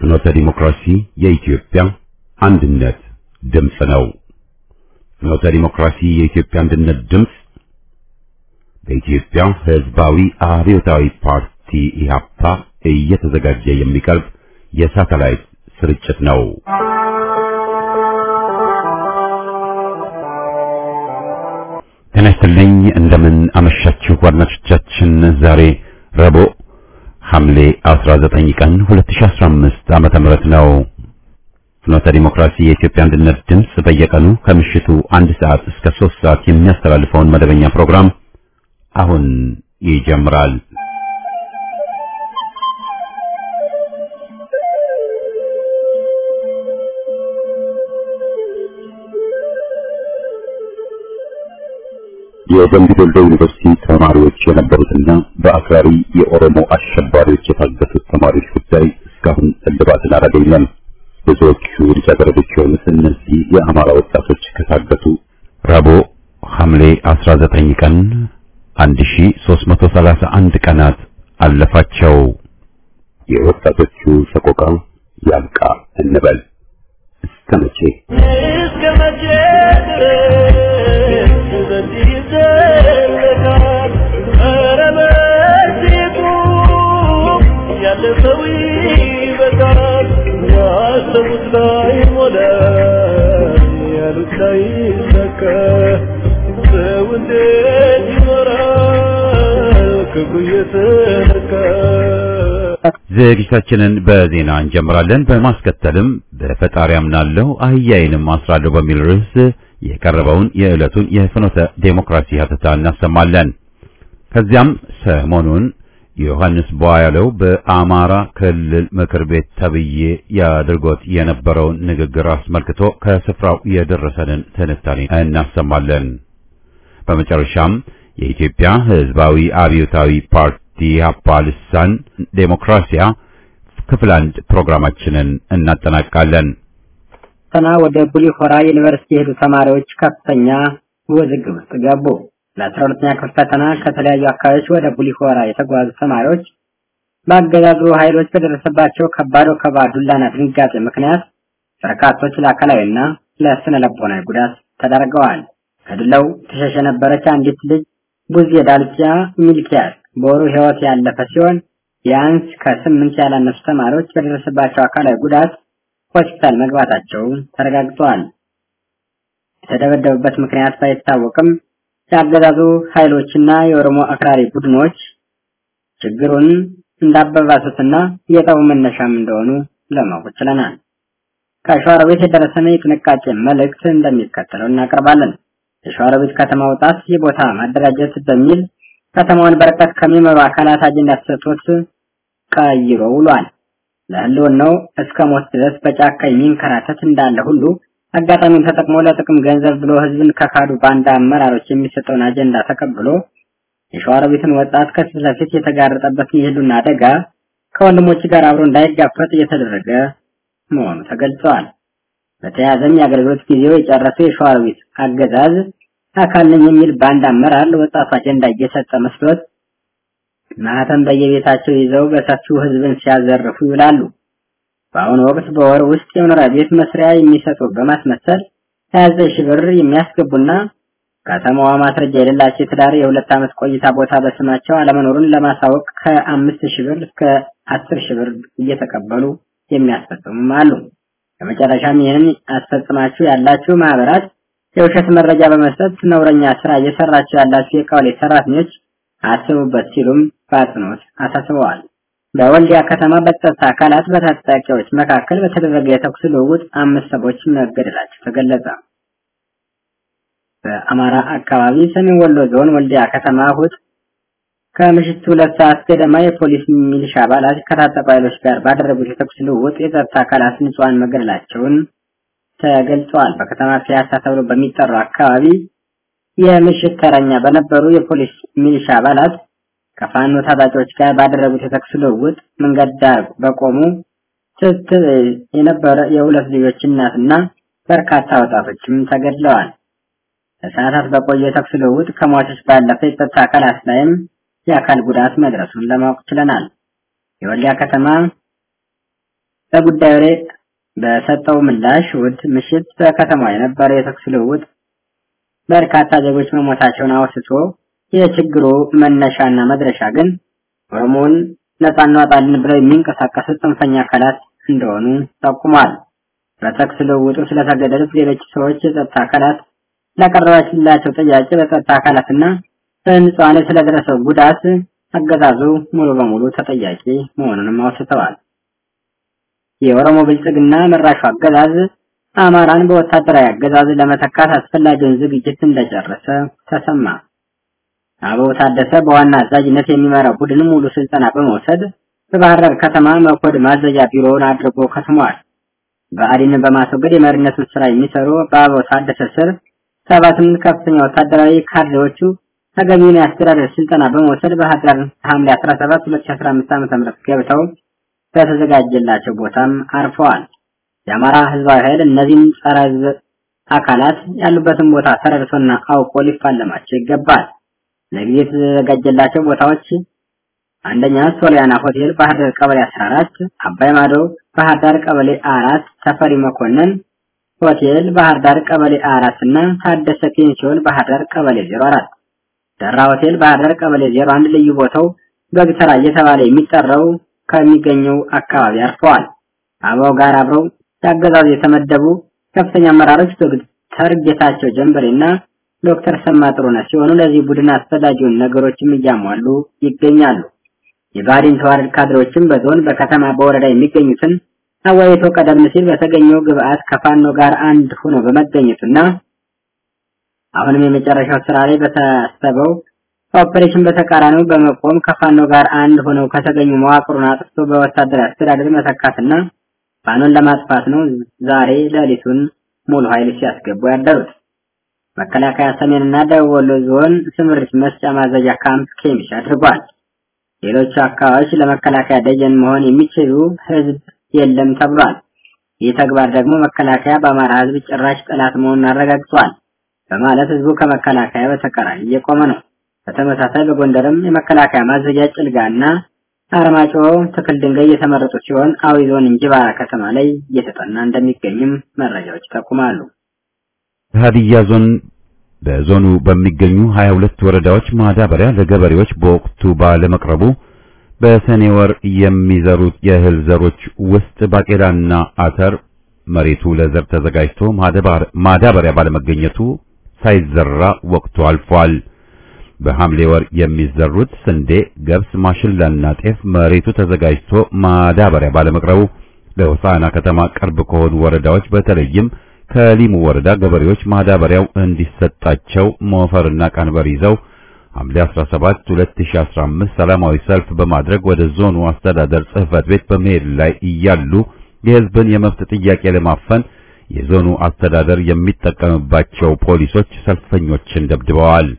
ፍኖተ ዲሞክራሲ የኢትዮጵያ አንድነት ድምፅ ነው። ፍኖተ ዲሞክራሲ የኢትዮጵያ አንድነት ድምፅ በኢትዮጵያ ሕዝባዊ አብዮታዊ ፓርቲ ኢህአፓ እየተዘጋጀ የሚቀርብ የሳተላይት ስርጭት ነው። ጤና ይስጥልኝ። እንደምን አመሻችሁ አድማጮቻችን። ዛሬ ረቡዕ ሐምሌ 19 ቀን 2015 ዓመተ ምህረት ነው። ፍኖተ ዲሞክራሲ የኢትዮጵያ አንድነት ድምፅ በየቀኑ ከምሽቱ አንድ ሰዓት እስከ 3 ሰዓት የሚያስተላልፈውን መደበኛ ፕሮግራም አሁን ይጀምራል። የደምቢ ዶሎ ዩኒቨርሲቲ ተማሪዎች የነበሩትና በአክራሪ የኦሮሞ አሸባሪዎች የታገቱት ተማሪዎች ጉዳይ እስካሁን እልባትን አላገኘም። ብዙዎቹ ልጃገረዶች የሆኑት እነዚህ የአማራ ወጣቶች ከታገቱ ረቡዕ ሐምሌ 19 ቀን 1331 ቀናት አለፋቸው። የወጣቶቹ ሰቆቃ ያብቃ እንበል። እስከ መቼ እስከ መቼ ድረስ በዚህ ይዘለቃል? ኧረ በዚሁ ያለፈው ይበቃል። ያሰቡት ላይ ሞላ፣ ያሉት ላይ ሰከ ሰው እንዴት ይኖራል ክብሩ እየተነካ ዝግጅታችንን በዜና እንጀምራለን። በማስከተልም በፈጣሪ አምናለሁ አህያዬንም አስራለሁ በሚል ርዕስ የቀረበውን የዕለቱን የፍኖተ ዴሞክራሲ ሀተታ እናሰማለን። ከዚያም ሰሞኑን ዮሐንስ ቧያለው በአማራ ክልል ምክር ቤት ተብዬ ያድርጎት የነበረውን ንግግር አስመልክቶ ከስፍራው የደረሰንን ትንታኔ እናሰማለን። በመጨረሻም የኢትዮጵያ ሕዝባዊ አብዮታዊ ፓርቲ ኢህአፓ ልሳን ዴሞክራሲያ ክፍል አንድ ፕሮግራማችንን እናጠናቃለን። ፈተና ወደ ቡሊ ሆራ ዩኒቨርሲቲ የሄዱ ተማሪዎች ከፍተኛ ውዝግብ ውስጥ ገቡ። ለአስራ ሁለተኛ ክፍል ፈተና ከተለያዩ አካባቢዎች ወደ ቡሊ ሆራ የተጓዙ ተማሪዎች በአገዛዙ ኃይሎች በደረሰባቸው ከባድ ወከባ፣ ዱላና ድንጋጤ ምክንያት በርካቶች ለአካላዊና ለስነ ልቦናዊ ጉዳት ተዳርገዋል። ከዱላው ተሸሽ የነበረች አንዲት ልጅ ቡዜ ዳልቻ ሚልኪያስ በወሩ ህይወት ያለፈ ሲሆን ቢያንስ ከስምንት ያላነሱ ተማሪዎች በደረሰባቸው አካላዊ ጉዳት ሆስፒታል መግባታቸው ተረጋግጧል። የተደበደቡበት ምክንያት ባይታወቅም የአገዛዙ ኃይሎችና የኦሮሞ አክራሪ ቡድኖች ችግሩን እንዳበባሱትና የጠቡ መነሻም እንደሆኑ ለማወቅ ችለናል። ከሸዋሮቢት የደረሰን የጥንቃቄ መልእክት እንደሚከተለው እናቀርባለን። የሸዋሮቢት ከተማ ወጣት የቦታ ማደራጀት በሚል ከተማውን በርቀት ከሚመሩ አካላት አጀንዳ ተሰጥቶት ቀይሮ ውሏል። ለህልውናው እስከ ሞት ድረስ በጫካ የሚንከራተት እንዳለ ሁሉ አጋጣሚውን ተጠቅሞ ለጥቅም ገንዘብ ብሎ ህዝብን ከካዱ ባንዳ አመራሮች የሚሰጠውን አጀንዳ ተቀብሎ የሸዋሮቢትን ወጣት ከፊት ለፊት የተጋረጠበትን የህልውና አደጋ ከወንድሞች ጋር አብሮ እንዳይጋፈጥ እየተደረገ መሆኑ ተገልጸዋል። በተያያዘም የአገልግሎት ጊዜው የጨረሰው የሸዋሮቢት አገዛዝ አካል ነኝ የሚል ባንድ አመራር ለወጣቱ አጀንዳ እየሰጠ መስሎት ማህተም በየቤታቸው ይዘው በሰፊው ህዝብን ሲያዘርፉ ይውላሉ። በአሁኑ ወቅት በወር ውስጥ የመኖሪያ ቤት መስሪያ የሚሰጡ በማስመሰል 29 ሺህ ብር የሚያስገቡና ከተማዋ ማስረጃ የሌላቸው የትዳር የሁለት ዓመት ቆይታ ቦታ በስማቸው አለመኖሩን ለማሳወቅ ከአምስት ሺህ ብር እስከ አስር ሺህ ብር እየተቀበሉ የሚያስፈጽሙም አሉ። በመጨረሻም ይህንን አስፈጽማችሁ ያላችሁ ማህበራት የውሸት መረጃ በመስጠት ነውረኛ ስራ እየሰራችሁ ያላችሁ የቀበሌ ሰራተኞች አስቡበት ሲሉም በአጽንኦት አሳስበዋል። በወልዲያ ከተማ በጸጥታ አካላት በታጣቂዎች መካከል በተደረገ የተኩስ ልውውጥ አምስት ሰዎች መገደላቸው ተገለጸ። በአማራ አካባቢ ሰሜን ወሎ ዞን ወልዲያ ከተማ እሑድ ከምሽቱ ሁለት ሰዓት ገደማ የፖሊስ ሚሊሻ አባላት ከታጠቁ ኃይሎች ጋር ባደረጉት የተኩስ ልውውጥ የጸጥታ አካላት ንጹሃን መገደላቸውን ተገልጸዋል። በከተማ ፒያሳ ተብሎ በሚጠራው አካባቢ የምሽት ተረኛ በነበሩ የፖሊስ ሚሊሻ አባላት ከፋኖ ታጣቂዎች ጋር ባደረጉት የተኩስ ልውውጥ መንገድ ዳር በቆሙ ስትል የነበረ የሁለት ልጆች እናትና በርካታ ወጣቶችም ተገድለዋል። ለሰዓታት በቆየ የተኩስ ልውውጥ ከሟቾች ባለፈ የጸጥታ አካላት ላይም የአካል ጉዳት መድረሱን ለማወቅ ችለናል። የወልዲያ ከተማ በጉዳዩ ላይ በሰጠው ምላሽ እሑድ ምሽት በከተማዋ የነበረው የተኩስ ልውውጥ በርካታ ዜጎች መሞታቸውን አውስቶ የችግሩ መነሻና መድረሻ ግን ኦሮሞን ነጻ እናወጣለን ብለው የሚንቀሳቀሱ ጽንፈኛ አካላት እንደሆኑ ጠቁሟል። በተኩስ ልውውጡ ስለተገደሉት ሌሎች ሰዎች የጸጥታ አካላት ላቀረባችላቸው ጥያቄ በጸጥታ አካላትና በንጹሃን ላይ ስለደረሰው ጉዳት አገዛዙ ሙሉ በሙሉ ተጠያቂ መሆኑንም አውስተዋል። የኦሮሞ ብልጽግና መራሹ አገዛዝ አማራን በወታደራዊ አገዛዝ ለመተካት አስፈላጊውን ዝግጅት እንደጨረሰ ተሰማ። አበባው ታደሰ በዋና አዛዥነት የሚመራው ቡድን ሙሉ ስልጠና በመውሰድ በባህር ዳር ከተማ መኮድ ማዘዣ ቢሮውን አድርጎ ከትሟል። ብአዴንን በማስወገድ የመሪነቱን ስራ የሚሰሩ በአበባው ታደሰ ስር ሰባ ስምንት ከፍተኛ ወታደራዊ ካድሬዎቹ ተገቢውን የአስተዳደር ስልጠና በመውሰድ ባህር ዳር ሐምሌ 17 2015 ዓ.ም ገብተው በተዘጋጀላቸው ቦታም አርፈዋል። የአማራ ህዝባዊ ኃይል እነዚህን ጸረ ህዝብ አካላት ያሉበትን ቦታ ተረድቶና አውቆ ሊፋለማቸው ይገባል። ለጊዜ የተዘጋጀላቸው ቦታዎች አንደኛ ሶሊያና ሆቴል ባህር ዳር ቀበሌ 14፣ አባይ ማዶ ባህር ዳር ቀበሌ አራት፣ ተፈሪ መኮንን ሆቴል ባህር ዳር ቀበሌ አራት እና ታደሰ ፔንሲዮን ባህር ዳር ቀበሌ 04 ደራ ሆቴል ባህር ዳር ቀበሌ 01 ልዩ ቦታው በግተራ እየተባለ የሚጠራው ከሚገኘው አካባቢ አርፈዋል። አበባው ጋር አብረው ያገዛዙ የተመደቡ ከፍተኛ አመራሮች ዶክተር ጌታቸው ጀንበሬና ዶክተር ሰማ ጥሩነህ ሲሆኑ ለዚህ ቡድን አስፈላጊውን ነገሮችም እያሟሉ ይገኛሉ። የባህሪን ተዋረድ ካድሬዎችም በዞን በከተማ በወረዳ የሚገኙትን አወያይቶ ቀደም ሲል በተገኘው ግብአት ከፋኖ ጋር አንድ ሆኖ በመገኘቱና አሁንም የመጨረሻው ስራ ላይ በታሰበው ኦፕሬሽን በተቃራኒው በመቆም ከፋኖ ጋር አንድ ሆነው ከተገኙ መዋቅሩን አጥፍቶ በወታደራዊ አስተዳደር መተካትና ፋኖን ለማጥፋት ነው ዛሬ ሌሊቱን ሙሉ ኃይል ሲያስገቡ ያደሩት። መከላከያ ሰሜንና ደቡብ ወሎ ዞን ስምሪት መስጫ ማዘዣ ካምፕ ኬሚሽ አድርጓል። ሌሎች አካባቢዎች ለመከላከያ ደጀን መሆን የሚችሉ ህዝብ የለም ተብሏል። ይህ ተግባር ደግሞ መከላከያ በአማራ ህዝብ ጭራሽ ጠላት መሆኑን አረጋግጧል በማለት ህዝቡ ከመከላከያ በተቃራኒ እየቆመ ነው። በተመሳሳይ በጎንደርም የመከላከያ ማዘዣ ጭልጋና አርማጮ ትክል ድንጋይ እየተመረጡ ሲሆን አዊ ዞን እንጅባራ ከተማ ላይ እየተጠና እንደሚገኝም መረጃዎች ይጠቁማሉ። በሀዲያ ዞን በዞኑ በሚገኙ 22 ወረዳዎች ማዳበሪያ ለገበሬዎች በወቅቱ ባለመቅረቡ በሰኔ ወር የሚዘሩት የእህል ዘሮች ውስጥ ባቄላና አተር መሬቱ ለዘር ተዘጋጅቶ ማዳበሪያ ባለመገኘቱ ሳይዘራ ወቅቱ አልፏል። በሐምሌ ወር የሚዘሩት ስንዴ፣ ገብስ፣ ማሽላና ጤፍ መሬቱ ተዘጋጅቶ ማዳበሪያ ባለመቅረቡ ለሆሳዕና ከተማ ቅርብ ከሆኑ ወረዳዎች በተለይም ከሊሙ ወረዳ ገበሬዎች ማዳበሪያው እንዲሰጣቸው ሞፈርና ቀንበር ይዘው ሐምሌ 17 2015 ሰላማዊ ሰልፍ በማድረግ ወደ ዞኑ አስተዳደር ጽሕፈት ቤት በመሄድ ላይ እያሉ የሕዝብን የመብት ጥያቄ ለማፈን የዞኑ አስተዳደር የሚጠቀምባቸው ፖሊሶች ሰልፈኞችን ደብድበዋል።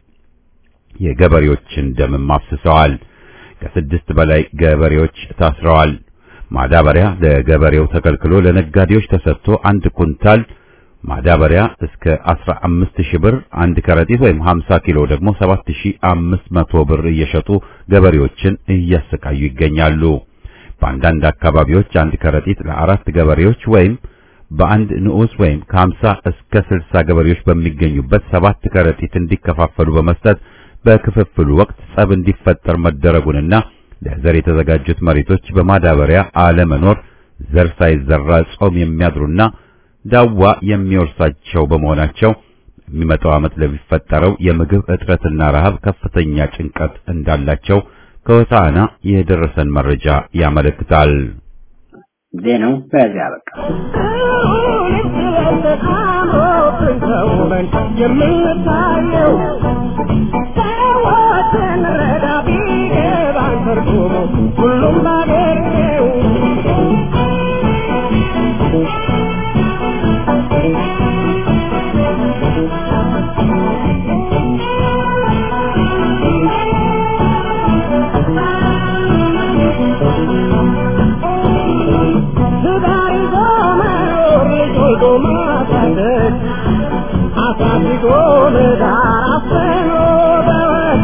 የገበሬዎችን ደምም አፍስሰዋል። ከስድስት በላይ ገበሬዎች ታስረዋል። ማዳበሪያ ለገበሬው ተከልክሎ ለነጋዴዎች ተሰጥቶ አንድ ኩንታል ማዳበሪያ እስከ 15000 ብር፣ አንድ ከረጢት ወይም 50 ኪሎ ደግሞ 7500 ብር እየሸጡ ገበሬዎችን እያሰቃዩ ይገኛሉ። በአንዳንድ አካባቢዎች አንድ ከረጢት ለአራት ገበሬዎች ወይም በአንድ ንዑስ ወይም ከ50 እስከ 60 ገበሬዎች በሚገኙበት ሰባት ከረጢት እንዲከፋፈሉ በመስጠት በክፍፍሉ ወቅት ጸብ እንዲፈጠር መደረጉንና ለዘር የተዘጋጁት መሬቶች በማዳበሪያ አለመኖር ዘር ሳይዘራ ጾም የሚያድሩና ዳዋ የሚወርሳቸው በመሆናቸው የሚመጣው ዓመት ለሚፈጠረው የምግብ እጥረትና ረሃብ ከፍተኛ ጭንቀት እንዳላቸው ከሆሳዕና የደረሰን መረጃ ያመለክታል። ዜናው በዚያ በቃ። የምታየው ሰዎችን ረዳ ቢገባን ትርጉሙ ሁሉም ባገኘው ትዳር ይዞ መኖር ልጅ ወልዶ ማሳደግ አሳድጎ ለዳር አፍኖ በወግ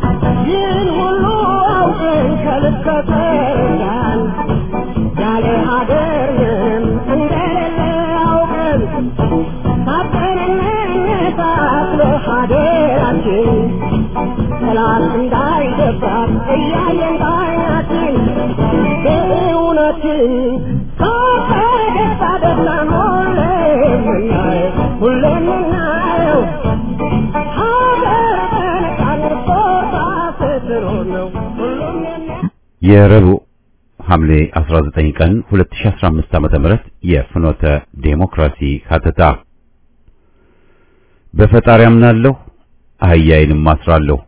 ይህን ሁሉ አውቀን ከልክ ከተረዳን ያለ ሀገርንም እንደሌለ አውቀን ሳትንነሳት ለሀገራችን ጠላት እንዳይገባት እያየን ባይናችን በእውነትን ከፈገግታ ደስታን ሁሌም ምናየው ሁሌም ምናየው ሀገር በነጻነት ቦታ ስትኖር ነው ሁሉም የሚያ የረቡዕ ሐምሌ 19 ቀን 2015 ዓ.ም የፍኖተ ዴሞክራሲ ሀተታ በፈጣሪ አምናለሁ አህያዬንም አስራለሁ።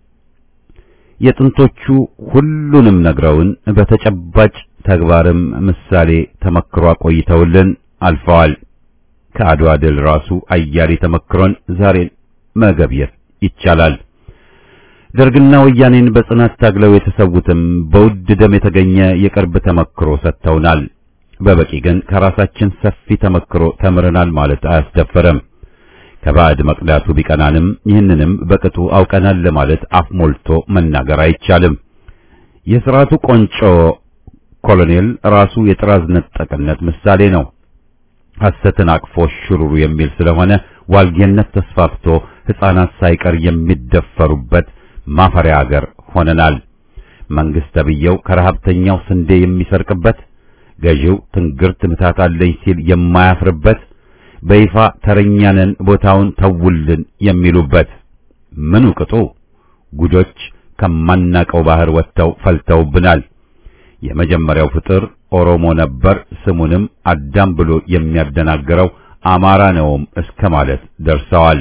የጥንቶቹ ሁሉንም ነግረውን በተጨባጭ ተግባርም ምሳሌ ተመክሮ አቆይተውልን አልፈዋል። ከአድዋ ድል ራሱ አያሌ ተመክሮን ዛሬን መገብየት ይቻላል። ደርግና ወያኔን በጽናት ታግለው የተሰዉትም በውድ ደም የተገኘ የቅርብ ተመክሮ ሰጥተውናል። በበቂ ግን ከራሳችን ሰፊ ተመክሮ ተምረናል ማለት አያስደፈረም። ከባዕድ መቅዳቱ ቢቀናንም ይህንንም በቅጡ አውቀናል ለማለት አፍ ሞልቶ መናገር አይቻልም። የሥርዓቱ ቆንጮ ኮሎኔል ራሱ የጥራዝ ነጠቅነት ምሳሌ ነው። ሐሰትን አቅፎ ሽሩሩ የሚል ስለሆነ ዋልጌነት ተስፋፍቶ ሕፃናት ሳይቀር የሚደፈሩበት ማፈሪያ አገር ሆነናል። መንግስት ተብዬው ከረሀብተኛው ስንዴ የሚሰርቅበት፣ ገዢው ትንግርት ምታት አለኝ ሲል የማያፍርበት፣ በይፋ ተረኛነን ቦታውን ተውልን የሚሉበት ምኑ ቅጡ ጉዶች ከማናቀው ባህር ወጥተው ፈልተውብናል። የመጀመሪያው ፍጥር ኦሮሞ ነበር፣ ስሙንም አዳም ብሎ የሚያደናግረው አማራ ነውም እስከ ማለት ደርሰዋል።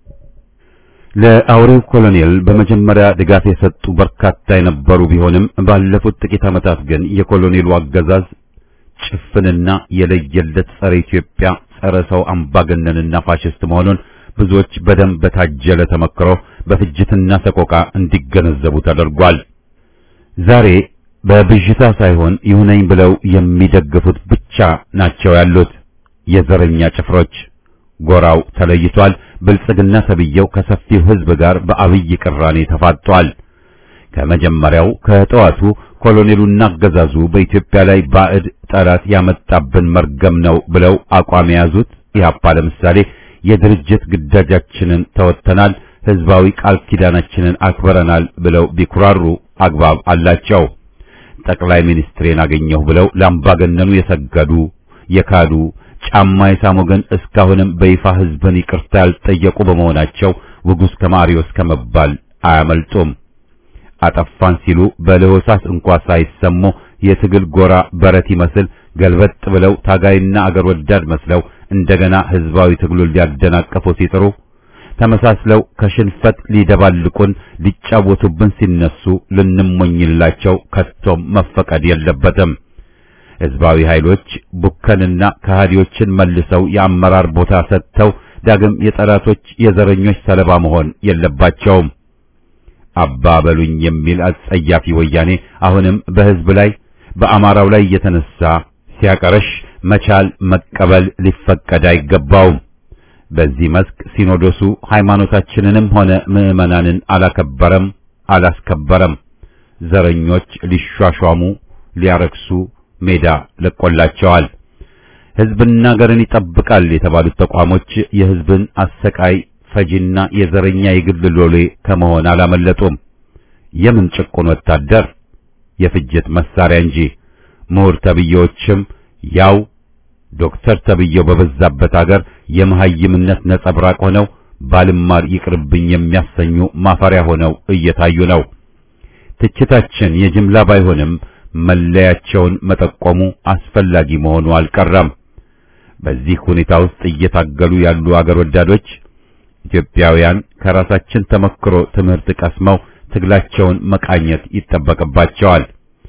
ለአውሬው ኮሎኔል በመጀመሪያ ድጋፍ የሰጡ በርካታ የነበሩ ቢሆንም ባለፉት ጥቂት ዓመታት ግን የኮሎኔሉ አገዛዝ ጭፍንና የለየለት ጸረ ኢትዮጵያ፣ ጸረ ሰው አምባገነንና ፋሽስት መሆኑን ብዙዎች በደንብ በታጀለ ተመክሮ በፍጅትና ሰቆቃ እንዲገነዘቡ ተደርጓል። ዛሬ በብዥታ ሳይሆን ይሁነኝ ብለው የሚደግፉት ብቻ ናቸው ያሉት የዘረኛ ጭፍሮች። ጎራው ተለይቷል። ብልጽግና ተብየው ከሰፊው ሕዝብ ጋር በአብይ ቅራኔ ተፋጧል። ከመጀመሪያው ከጠዋቱ ኮሎኔሉና አገዛዙ በኢትዮጵያ ላይ ባዕድ ጠላት ያመጣብን መርገም ነው ብለው አቋም የያዙት ኢህአፓ ለምሳሌ የድርጅት ግዳጃችንን ተወጥተናል፣ ህዝባዊ ቃል ኪዳናችንን አክብረናል ብለው ቢኩራሩ አግባብ አላቸው። ጠቅላይ ሚኒስትሬን አገኘሁ ብለው ለአምባገነኑ የሰገዱ የካዱ ጫማ የሳሙ ግን እስካሁንም በይፋ ህዝብን ይቅርታ ያልጠየቁ በመሆናቸው ውጉስ ከማሪዎስ ከመባል አያመልጡም። አጠፋን ሲሉ በለሆሳስ እንኳ ሳይሰሙ የትግል ጎራ በረት ይመስል ገልበጥ ብለው ታጋይና አገር ወዳድ መስለው እንደገና ህዝባዊ ትግሉን ሊያደናቀፉ ሲጥሩ ተመሳስለው ከሽንፈት ሊደባልቁን ሊጫወቱብን ሲነሱ ልንሞኝላቸው ከቶም መፈቀድ የለበትም። ህዝባዊ ኃይሎች ቡከንና ከሃዲዎችን መልሰው የአመራር ቦታ ሰጥተው ዳግም የጠላቶች የዘረኞች ሰለባ መሆን የለባቸውም። አባ በሉኝ የሚል አጸያፊ ወያኔ አሁንም በህዝብ ላይ በአማራው ላይ እየተነሳ ሲያቀረሽ መቻል መቀበል ሊፈቀድ አይገባውም። በዚህ መስክ ሲኖዶሱ ሃይማኖታችንንም ሆነ ምዕመናንን አላከበረም፣ አላስከበረም። ዘረኞች ሊሿሿሙ ሊያረክሱ ሜዳ ለቆላቸዋል። ህዝብና ሀገርን ይጠብቃል የተባሉት ተቋሞች የህዝብን አሰቃይ ፈጂና የዘረኛ የግል ሎሌ ከመሆን አላመለጡም። የምን ጭቁን ወታደር የፍጅት መሳሪያ እንጂ ምሁር ተብዬዎችም ያው ዶክተር ተብዬው በበዛበት አገር የመሐይምነት ነጸብራቅ ሆነው ባልማር ይቅርብኝ የሚያሰኙ ማፈሪያ ሆነው እየታዩ ነው። ትችታችን የጅምላ ባይሆንም መለያቸውን መጠቆሙ አስፈላጊ መሆኑ አልቀረም። በዚህ ሁኔታ ውስጥ እየታገሉ ያሉ አገር ወዳዶች ኢትዮጵያውያን ከራሳችን ተመክሮ ትምህርት ቀስመው ትግላቸውን መቃኘት ይጠበቅባቸዋል።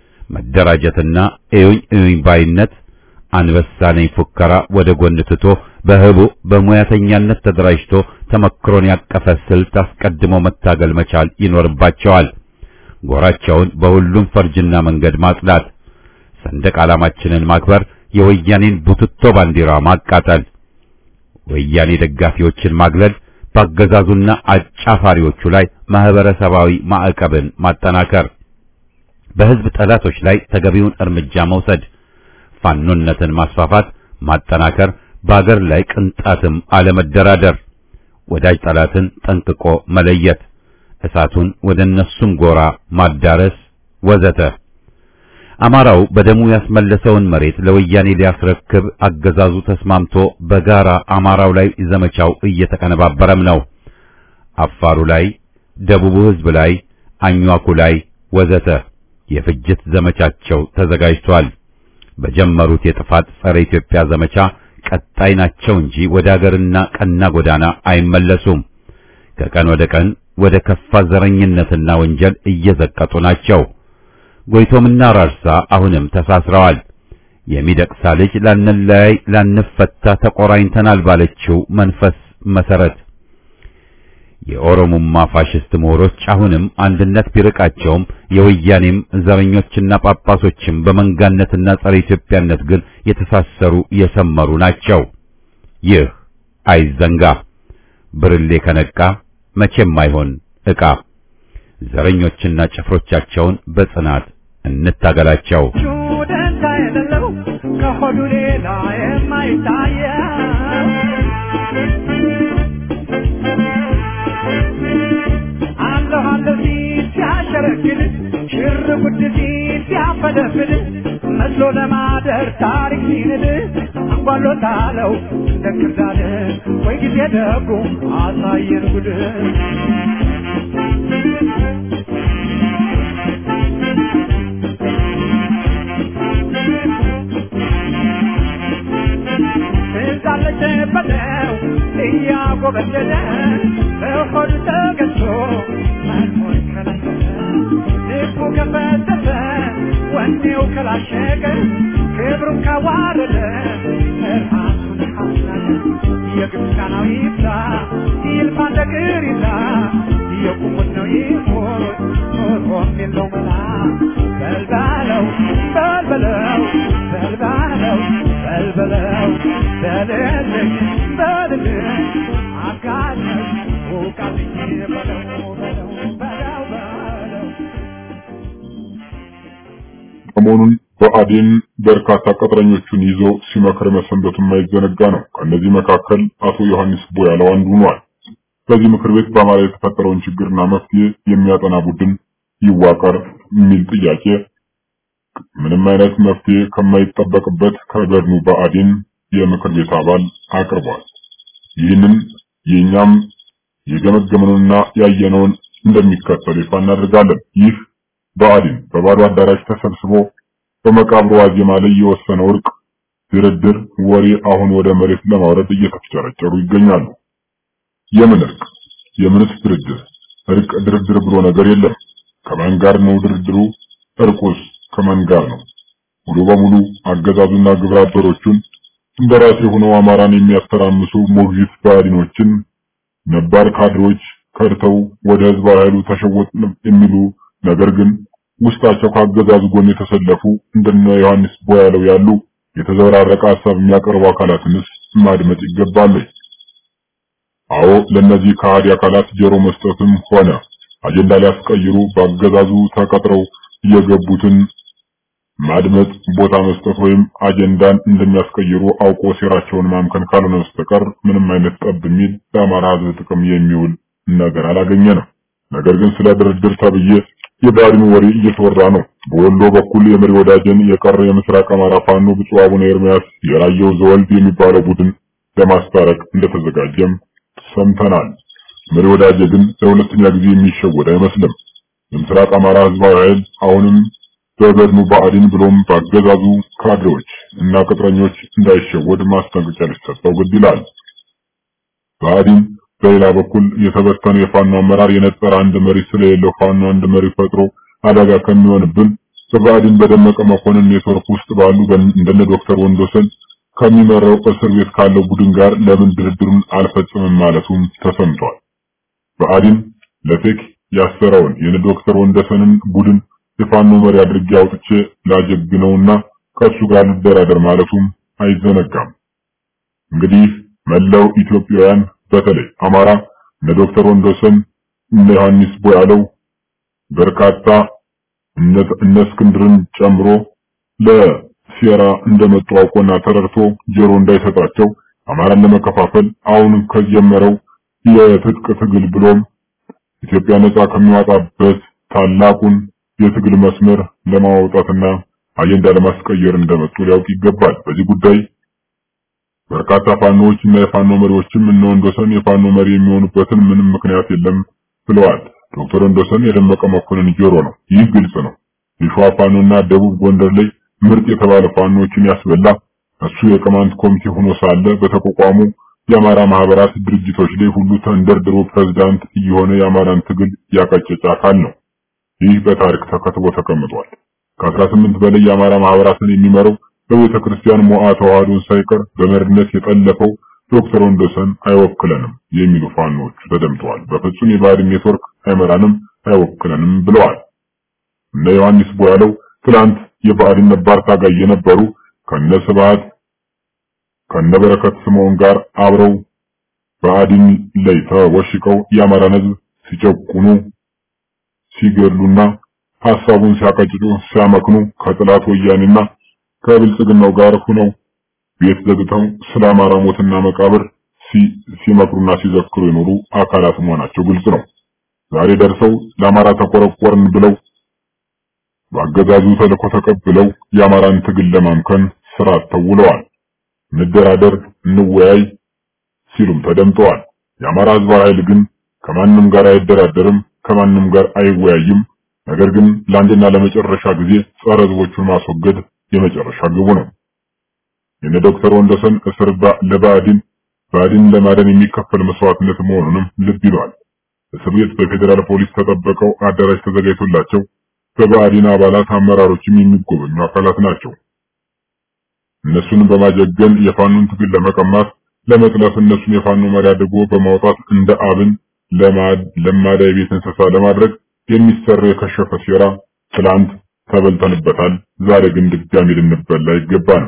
መደራጀትና እዩኝ እዩኝ ባይነት አንበሳ ነኝ ፉከራ ወደ ጎን ትቶ በህቡ በሙያተኛነት ተደራጅቶ ተመክሮን ያቀፈ ስልት አስቀድሞ መታገል መቻል ይኖርባቸዋል። ጎራቸውን በሁሉም ፈርጅና መንገድ ማጽዳት፣ ሰንደቅ ዓላማችንን ማክበር፣ የወያኔን ቡትቶ ባንዲራ ማቃጠል፣ ወያኔ ደጋፊዎችን ማግለል፣ በአገዛዙና አጫፋሪዎቹ ላይ ማህበረሰባዊ ማዕቀብን ማጠናከር፣ በህዝብ ጠላቶች ላይ ተገቢውን እርምጃ መውሰድ፣ ፋኖነትን ማስፋፋት፣ ማጠናከር፣ በአገር ላይ ቅንጣትም አለመደራደር፣ ወዳጅ ጠላትን ጠንቅቆ መለየት፣ እሳቱን ወደ እነሱም ጎራ ማዳረስ ወዘተ። አማራው በደሙ ያስመለሰውን መሬት ለወያኔ ሊያስረክብ አገዛዙ ተስማምቶ በጋራ አማራው ላይ ዘመቻው እየተቀነባበረም ነው። አፋሩ ላይ፣ ደቡቡ ሕዝብ ላይ፣ አኟኩ ላይ ወዘተ የፍጅት ዘመቻቸው ተዘጋጅቷል። በጀመሩት የጥፋት ጸረ ኢትዮጵያ ዘመቻ ቀጣይ ናቸው እንጂ ወደ አገርና ቀና ጎዳና አይመለሱም። ከቀን ወደ ቀን ወደ ከፋ ዘረኝነትና ወንጀል እየዘቀጡ ናቸው። ጎይቶምና ራርሳ አሁንም ተሳስረዋል። የሚደቅሳ ልጅ ላንለያይ ላንፈታ ተቆራኝተናል ባለችው መንፈስ መሰረት የኦሮሞማ ፋሽስት ምሁሮች አሁንም አንድነት ቢርቃቸውም የወያኔም ዘረኞችና ጳጳሶችም በመንጋነትና ጸረ ኢትዮጵያነት ግን የተሳሰሩ የሰመሩ ናቸው። ይህ አይዘንጋ። ብርሌ ከነቃ መቼም አይሆን ዕቃ። ዘረኞችና ጭፍሮቻቸውን በጽናት እንታገላቸው። ደንታ የሌለው ከሆዱ ሌላ የማይታየ አለሁ አለሁ ሲል ሲያሸረግድ ሽር ጉድ ሲል ሲያፈደፍድ መስሎ ለማደር ታሪክ ሲንድ አንጓሎታለው እንደ ክርዳድ ወይ ጊዜ ደጉ አሳየን ጉድ ትዛለች በለው እያጎበደደ በሆዱ ተገዝቶ መኖር ከለከለ ልቡ ከፈተተ ወኔው ከላሸቀ ክብሩን ካዋረደ ራሱን ካስናቀ የግብፃናዊ ይብዛ ይልፋ እንደ ቅሪታ የቁሙት ነው ይሞት ኖሮም የለው መላ በልባለው በልበለው በልባለው በልበለው በልልኝ በልልኝ አጋለኝ ውቃልኝ በለው በለው በለው በለው ሰሞኑን ብአዴን በርካታ ቅጥረኞቹን ይዞ ሲመክር መሰንበቱ የማይዘነጋ ነው። ከእነዚህ መካከል አቶ ዮሐንስ ቦያለው አንዱ ሆኗል። በዚህ ምክር ቤት በአማራ የተፈጠረውን ችግርና መፍትሄ የሚያጠና ቡድን ይዋቀር የሚል ጥያቄ ምንም አይነት መፍትሄ ከማይጠበቅበት ከገድኑ ብአዴን የምክር ቤት አባል አቅርቧል። ይህንን የእኛም የገመገምነውና ያየነውን እንደሚከተል ይፋ እናደርጋለን። ይህ ብአዴን በባዶ አዳራሽ ተሰብስቦ በመቃብሩ ዋዜማ ላይ የወሰነው እርቅ ድርድር ወሬ አሁን ወደ መሬት ለማውረድ እየተፍጨረጨሩ ይገኛሉ። የምን እርቅ? የምንስ ድርድር? እርቅ ድርድር ብሎ ነገር የለም። ከማን ጋር ነው ድርድሩ? እርቁስ ከማን ጋር ነው? ሙሉ በሙሉ አገዛዙና ግብረ አበሮቹን እንደራሴ ሆነው አማራን የሚያስተራምሱ ሞግዚት ብአዴኖችን ነባር ካድሮች ከድተው ወደ ህዝባዊ ኃይሉ ተሸወጥ የሚሉ ነገር ግን ውስጣቸው ከአገዛዙ ጎን የተሰለፉ እንደነ ዮሐንስ ቦያለው ያሉ የተዘበራረቀ ሀሳብ የሚያቀርቡ አካላትንስ ማድመጥ ይገባል። አዎ ለነዚህ ከሃዲ አካላት ጆሮ መስጠትም ሆነ አጀንዳ ሊያስቀይሩ በአገዛዙ ተቀጥረው የገቡትን ማድመጥ ቦታ መስጠት ወይም አጀንዳን እንደሚያስቀይሩ አውቆ ሴራቸውን ማምከን ካልሆነ በስተቀር ምንም አይነት ጠብ የሚል ለአማራ ህዝብ ጥቅም የሚውል ነገር አላገኘንም። ነገር ግን ስለ ድርድር ተብዬ የባድኑ ወሬ እየተወራ ነው። በወሎ በኩል የመሪ ወዳጅን የቀረ የምስራቅ አማራ ፋኖ ብፁዕ አቡነ ኤርምያስ የራየው ዘወልድ የሚባለው ቡድን ለማስታረቅ እንደተዘጋጀም ሰምተናል። መሪ ወዳጅ ግን ለሁለተኛ ጊዜ የሚሸወድ አይመስልም። የምስራቅ አማራ ህዝባዊ ኃይል አሁንም በገድኑ ብአዴን ብሎም በአገዛዙ ካድሬዎች እና ቅጥረኞች እንዳይሸወድ ማስጠንቀቂያ ሊሰጠው ግድ ይላል። ብአዴን በሌላ በኩል የተበተነ የፋኖ አመራር የነጠረ አንድ መሪ ስለሌለው ፋኖ አንድ መሪ ፈጥሮ አደጋ ከሚሆንብን በብአዴን በደመቀ መኮንን ኔትወርክ ውስጥ ባሉ እንደነ ዶክተር ወንዶሰን ከሚመራው እስር ቤት ካለው ቡድን ጋር ለምን ድርድሩን አልፈጽምም ማለቱም ተሰምቷል። ብአዴን ለፌክ ያሰረውን የነ ዶክተር ወንደሰንን ቡድን የፋኖ መሪ አድርጌ አውጥቼ ላጀግነውና ከሱ ጋር ልደራደር ማለቱም አይዘነጋም። እንግዲህ መላው ኢትዮጵያውያን በተለይ አማራ እነ ዶክተር ወንዶሰን እነ ዮሐንስ ቦያለው በርካታ እነ እስክንድርን ጨምሮ ሴራ እንደመጡ አውቆና ተረድቶ ጆሮ እንዳይሰጣቸው አማራን ለመከፋፈል አሁንም ከጀመረው የትጥቅ ትግል ብሎም ኢትዮጵያ ነጻ ከሚወጣበት ታላቁን የትግል መስመር ለማውጣትና አጀንዳ ለማስቀየር እንደመጡ ሊያውቅ ይገባል። በዚህ ጉዳይ በርካታ ፋኖዎች እና የፋኖ መሪዎችም እነ ወንዶሰን የፋኖ መሪ የሚሆኑበትን ምንም ምክንያት የለም ብለዋል። ዶክተር ወንዶሰን የደመቀ መኮንን ጆሮ ነው። ይህ ግልጽ ነው። የሸዋ ፋኖና ደቡብ ጎንደር ላይ ምርጥ የተባለ ፋኖችን ያስበላ እሱ የቅማንት ኮሚቴ ሆኖ ሳለ በተቋቋሙ የአማራ ማህበራት ድርጅቶች ላይ ሁሉ ተንደርድሮ ፕሬዝዳንት እየሆነ የአማራን ትግል ያቀጨጨ አካል ነው። ይህ በታሪክ ተከትቦ ተቀምጧል። ከ18 በላይ የአማራ ማህበራትን የሚመራው በቤተ ክርስቲያን ሞዓ ተዋህዶን ሳይቀር በመሪነት የጠለፈው ዶክተር ወንዶሰን አይወክለንም የሚሉ ፋኖች ተደምጠዋል። በፍጹም የባዕድን ኔትወርክ አይመራንም፣ አይወክለንም ብለዋል። እነ ዮሐንስ ቦያለው ትላንት የባዕድን ነባር ታጋይ የነበሩ ከነ ስብሐት ከነ በረከት ስምዖን ጋር አብረው በአዲን ላይ ተወሽቀው የአማራን ሕዝብ ሲጨቁኑ ሲገድሉና ሐሳቡን ሲያቀጭጩ ሲያመክኑ ከጥላት ወያኔና ከብልጽግናው ጋር ሆነው ቤት ዘግተው ስለ አማራ ሞትና መቃብር ሲመክሩና ሲዘክሩ የኖሩ አካላት መሆናቸው ግልጽ ነው። ዛሬ ደርሰው ለአማራ ተቆረቆርን ብለው በአገዛዙ ተልዕኮ ተቀብለው የአማራን ትግል ለማምከን ስራ ተውለዋል። እንደራደር፣ እንወያይ ሲሉም ተደምጠዋል። የአማራ ህዝባዊ ኃይል ግን ከማንም ጋር አይደራደርም፣ ከማንም ጋር አይወያይም። ነገር ግን ለአንድና ለመጨረሻ ጊዜ ጸረ ህዝቦቹን ማስወገድ የመጨረሻ ግቡ ነው። የነ ዶክተር ወንዶሰን እስር ለባዕድን ባዕድን ለማዳን የሚከፈል መስዋዕትነት መሆኑንም ልብ ይለዋል። እስር ቤት በፌዴራል ፖሊስ ተጠበቀው አዳራሽ ተዘጋጅቶላቸው በባዕድን አባላት አመራሮችም የሚጎበኙ አካላት ናቸው። እነሱንም በማጀገን የፋኖን ትግል ለመቀማት ለመጥለፍ እነሱን የፋኖ መሪ አድርጎ በማውጣት እንደ አብን ለማዳ የቤት እንስሳ ለማድረግ የሚሰራ የከሸፈ ሴራ ትላንት ተበልተንበታል። ዛሬ ግን ድጋሚ ልንበላ አይገባንም።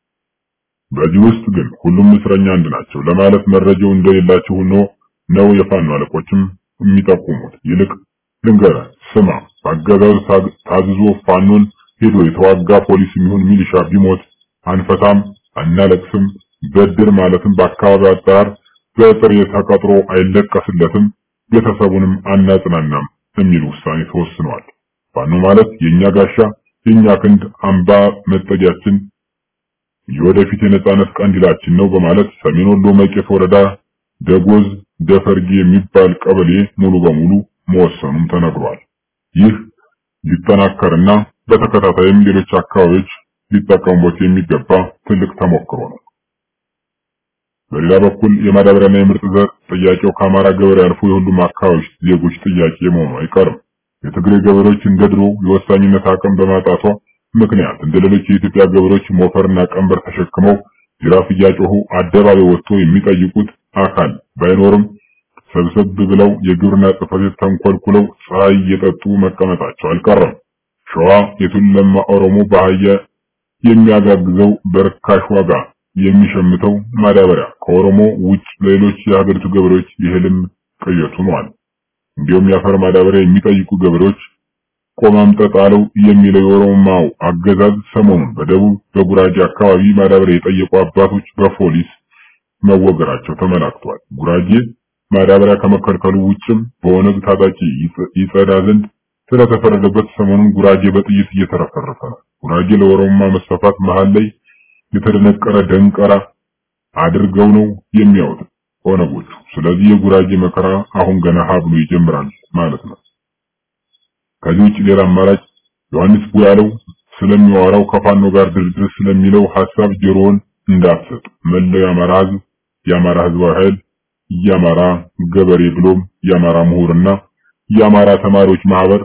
በዚህ ውስጥ ግን ሁሉም እስረኛ አንድ ናቸው ለማለት መረጃው እንደሌላቸው ሆኖ ነው የፋኖ አለቆችም የሚጠቁሙት። ይልቅ ልንገራ ስማ፣ በአገዛዙ ታዝዞ ፋኖን ሄዶ የተዋጋ ፖሊስ የሚሆን ሚሊሻ ቢሞት አንፈታም፣ አናለቅስም፣ በድር ማለትም በአካባቢ አጠራር በጥሬ ተቀጥሮ አይለቀስለትም፣ ቤተሰቡንም አናጽናናም የሚል ውሳኔ ተወስኗል። ፋኖ ማለት የኛ ጋሻ፣ የኛ ክንድ፣ አምባ መጠጊያችን፣ የወደፊት የነጻነት ቀንዲላችን ነው በማለት ሰሜን ወሎ መቄት ወረዳ ደጎዝ ደፈርጌ የሚባል ቀበሌ ሙሉ በሙሉ መወሰኑም ተነግሯል። ይህ ሊጠናከርና በተከታታይም ሌሎች አካባቢዎች ሊጠቀሙበት የሚገባ ትልቅ ተሞክሮ ነው። በሌላ በኩል የማዳበሪያና የምርጥ ዘር ጥያቄው ከአማራ ገበሬ አልፎ የሁሉም አካባቢዎች ዜጎች ጥያቄ መሆኑ አይቀርም። የትግሬ ገበሬዎች እንደ ድሮ የወሳኝነት አቅም በማጣቷ ምክንያት እንደ ሌሎች የኢትዮጵያ ገበሬዎች ሞፈርና ቀንበር ተሸክመው ጅራፍ እያጮሁ አደባባይ ወጥቶ የሚጠይቁት አካል ባይኖርም ሰብሰብ ብለው የግብርና ጽሕፈት ቤት ተንኮልኩለው ፀሐይ እየጠጡ መቀመጣቸው አልቀረም። ሸዋ የቱለማ ኦሮሞ በአህያ የሚያጋግዘው በርካሽ ዋጋ የሚሸምተው ማዳበሪያ ከኦሮሞ ውጭ ሌሎች የሀገሪቱ ገበሬዎች የህልም ቅዠት ሆኗል። እንዲሁም የአፈር ማዳበሪያ የሚጠይቁ ገበሬዎች ቆማምጠጥ አለው የሚለው የኦሮማው አገዛዝ ሰሞኑን በደቡብ በጉራጌ አካባቢ ማዳበሪያ የጠየቁ አባቶች በፖሊስ መወገራቸው ተመላክቷል። ጉራጌ ማዳበሪያ ከመከልከሉ ውጭም በኦነግ ታጣቂ ይጸዳ ዘንድ ስለተፈረደበት ሰሞኑን ጉራጌ በጥይት እየተረፈረፈ ነው። ጉራጌ ለኦሮማ መስፋፋት መሃል ላይ የተደነቀረ ደንቀራ አድርገው ነው የሚያዩት ኦነጎቹ። ስለዚህ የጉራጌ መከራ አሁን ገና ሀ ብሎ ይጀምራል ማለት ነው። ከዚህ ውጭ ሌላ አማራጭ ዮሐንስ ቡያለው ስለሚዋራው ከፋኖ ጋር ድርድር ስለሚለው ሐሳብ ጆሮውን እንዳትሰጥ። መላው የአማራ ህዝብ፣ የአማራ ህዝባዊ ኃይል፣ የአማራ ገበሬ ብሎም የአማራ ምሁርና የአማራ ተማሪዎች ማህበር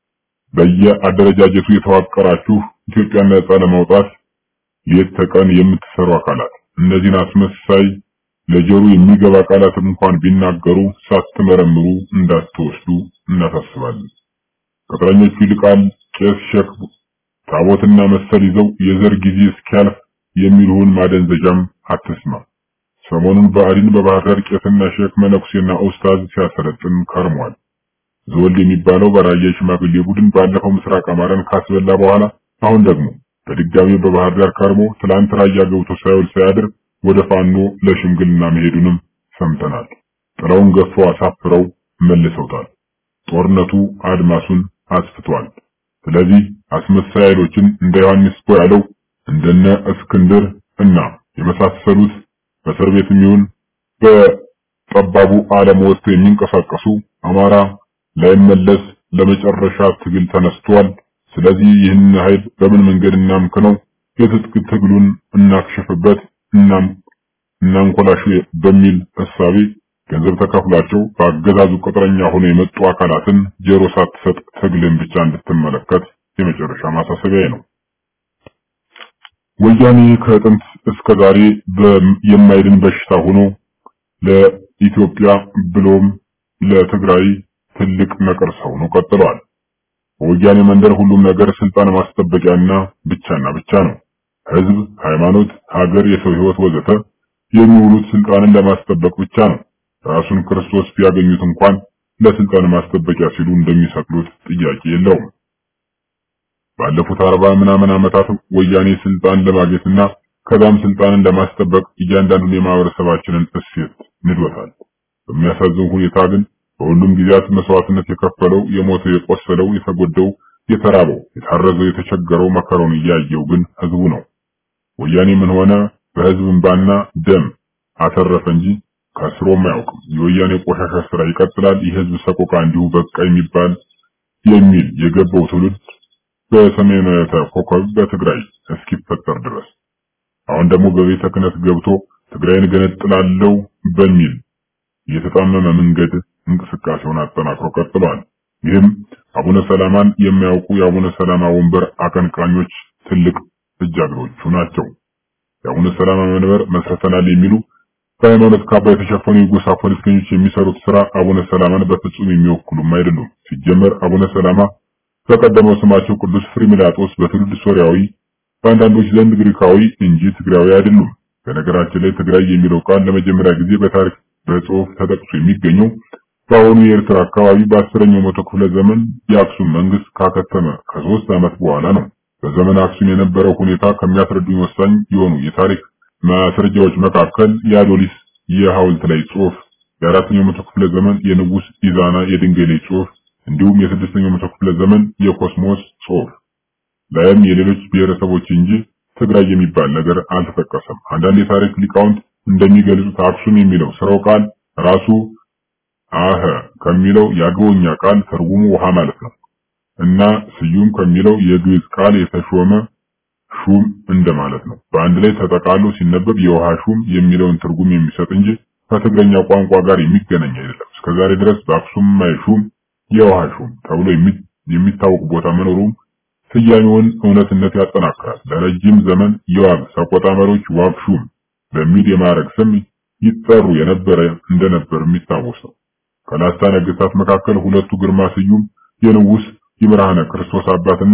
በየአደረጃጀቱ የተዋቀራችሁ ኢትዮጵያን ነጻ ለማውጣት ሌት ተቀን የምትሰሩ አካላት እነዚህን አስመሳይ ለጆሮ የሚገባ ቃላት እንኳን ቢናገሩ ሳትመረምሩ እንዳትወስዱ እናሳስባለን። ቅጥረኞቹ ይልቃል፣ ቄስ፣ ሸክ፣ ታቦትና መሰል ይዘው የዘር ጊዜ እስኪያልፍ የሚልሁን ማደንዘዣም አትስማ። ሰሞኑን ብአዴን በባህር ዳር ቄስና ሼክ መነኩሴና ኡስታዝ ሲያሰለጥን ከርሟል። ዘወልድ የሚባለው በራያ ሽማግሌ ቡድን ባለፈው ምስራቅ አማራን ካስበላ በኋላ አሁን ደግሞ በድጋሚ በባህር ዳር ከርሞ ትላንት ራያ ገብቶ ሳይውል ሳያድር ወደ ፋኖ ለሽምግልና መሄዱንም ሰምተናል። ጥለውን ገፈው አሳፍረው መልሰውታል። ጦርነቱ አድማሱን አስፍቷል። ስለዚህ አስመሳይ ኃይሎችን እንደ ዮሐንስ ቦያለው እንደነ እስክንድር እና የመሳሰሉት በእስር ቤትም ይሁን በጠባቡ ዓለም ወጥቶ የሚንቀሳቀሱ አማራ ላይመለስ ለመጨረሻ ትግል ተነስቷል። ስለዚህ ይህን ኃይል በምን መንገድ እናምክነው፣ የትጥቅ ትግሉን እናክሽፍበት፣ እናም እናንኮላሽ በሚል እሳቤ ገንዘብ ተከፍሏቸው በአገዛዙ ቅጥረኛ ሆኖ የመጡ አካላትን ጆሮ ሳትሰጥ ትግልን ብቻ እንድትመለከት የመጨረሻ ማሳሰቢያ ነው። ወያኔ ከጥንት እስከ ዛሬ የማይድን በሽታ ሆኖ ለኢትዮጵያ ብሎም ለትግራይ ትልቅ ነቀርሳ ሆኖ ቀጥሏል። በወያኔ መንደር ሁሉም ነገር ስልጣን ማስጠበቂያና ብቻና ብቻ ነው። ህዝብ፣ ሃይማኖት፣ ሀገር፣ የሰው ህይወት ወዘተ የሚውሉት ስልጣንን ለማስጠበቅ ብቻ ነው። ራሱን ክርስቶስ ቢያገኙት እንኳን ለስልጣን ማስጠበቂያ ሲሉ እንደሚሰቅሉት ጥያቄ የለውም። ባለፉት አርባ ምናምን ዓመታት ወያኔ ስልጣን ለማግኘትና ከዛም ስልጣንን ለማስጠበቅ እያንዳንዱን የማህበረሰባችንን እሴት ንዶታል። በሚያሳዝን ሁኔታ ግን በሁሉም ጊዜያት መስዋዕትነት የከፈለው የሞተው፣ የቆሰለው፣ የተጎደው፣ የተራበው፣ የታረዘው፣ የተቸገረው መከራውን እያየው ግን ህዝቡ ነው። ወያኔ ምን ሆነ በህዝብ እንባና ደም አተረፈ እንጂ ከስሮም አያውቅም። የወያኔ ቆሻሻ ስራ ይቀጥላል። የህዝብ ሰቆቃ እንዲሁ በቃ የሚባል የሚል የገባው ትውልድ በሰሜናዊ ኮከብ በትግራይ እስኪፈጠር ድረስ አሁን ደግሞ በቤተ ክህነት ገብቶ ትግራይን ገነጥላለው በሚል የተጣመመ መንገድ እንቅስቃሴውን አጠናክሮ ቀጥሏል። ይህም አቡነ ሰላማን የሚያውቁ የአቡነ ሰላማ ወንበር አቀንቃኞች ትልቅ እጃግሮቹ ናቸው። የአቡነ ሰላማ መንበር መስርተናል የሚሉ በሃይማኖት ካባ የተሸፈኑ የጎሳ ፖለቲከኞች የሚሰሩት ስራ አቡነ ሰላማን በፍጹም የሚወክሉም አይደሉም። ሲጀመር አቡነ ሰላማ በቀደመው ስማቸው ቅዱስ ፍሪሚላጦስ በትውልድ ሶሪያዊ፣ በአንዳንዶች ዘንድ ግሪካዊ እንጂ ትግራዊ አይደሉም። በነገራችን ላይ ትግራይ የሚለው ቃል ለመጀመሪያ ጊዜ በታሪክ በጽሑፍ ተጠቅሶ የሚገኘው በአሁኑ የኤርትራ አካባቢ በአስረኛው መቶ ክፍለ ዘመን የአክሱም መንግስት ካከተመ ከሶስት ዓመት በኋላ ነው። በዘመን አክሱም የነበረው ሁኔታ ከሚያስረዱኝ ወሳኝ የሆኑ የታሪክ ማስረጃዎች መካከል የአዶሊስ የሐውልት ላይ ጽሑፍ፣ የአራተኛው መቶ ክፍለ ዘመን የንጉስ ኢዛና የድንጋይ ላይ ጽሑፍ እንዲሁም የስድስተኛው መቶ ክፍለ ዘመን የኮስሞስ ጽሑፍ ላይም የሌሎች ብሔረሰቦች እንጂ ትግራይ የሚባል ነገር አልተጠቀሰም። አንዳንድ የታሪክ ሊቃውንት እንደሚገልጹት አክሱም የሚለው ስራው ቃል ራሱ አኸ ከሚለው የአገውኛ ቃል ትርጉሙ ውሃ ማለት ነው እና ስዩም ከሚለው የግዕዝ ቃል የተሾመ ሹም እንደማለት ነው። በአንድ ላይ ተጠቃሎ ሲነበብ የውሃ ሹም የሚለውን ትርጉም የሚሰጥ እንጂ ከትግረኛ ቋንቋ ጋር የሚገናኝ አይደለም። እስከዛሬ ድረስ በአክሱም ማይ ሹም የውሃ ሹም ተብሎ የሚታወቅ ቦታ መኖሩም ስያሜውን እውነትነት ያጠናክራል። ለረጅም ዘመን የዋግ ሰቆጣ መሪዎች ዋግ ሹም በሚል የማዕረግ ስም ይጠሩ የነበረ እንደነበር የሚታወስ ነው። ከላስታ ነገስታት መካከል ሁለቱ ግርማ ስዩም የንጉስ ይምርሃነ ክርስቶስ አባትና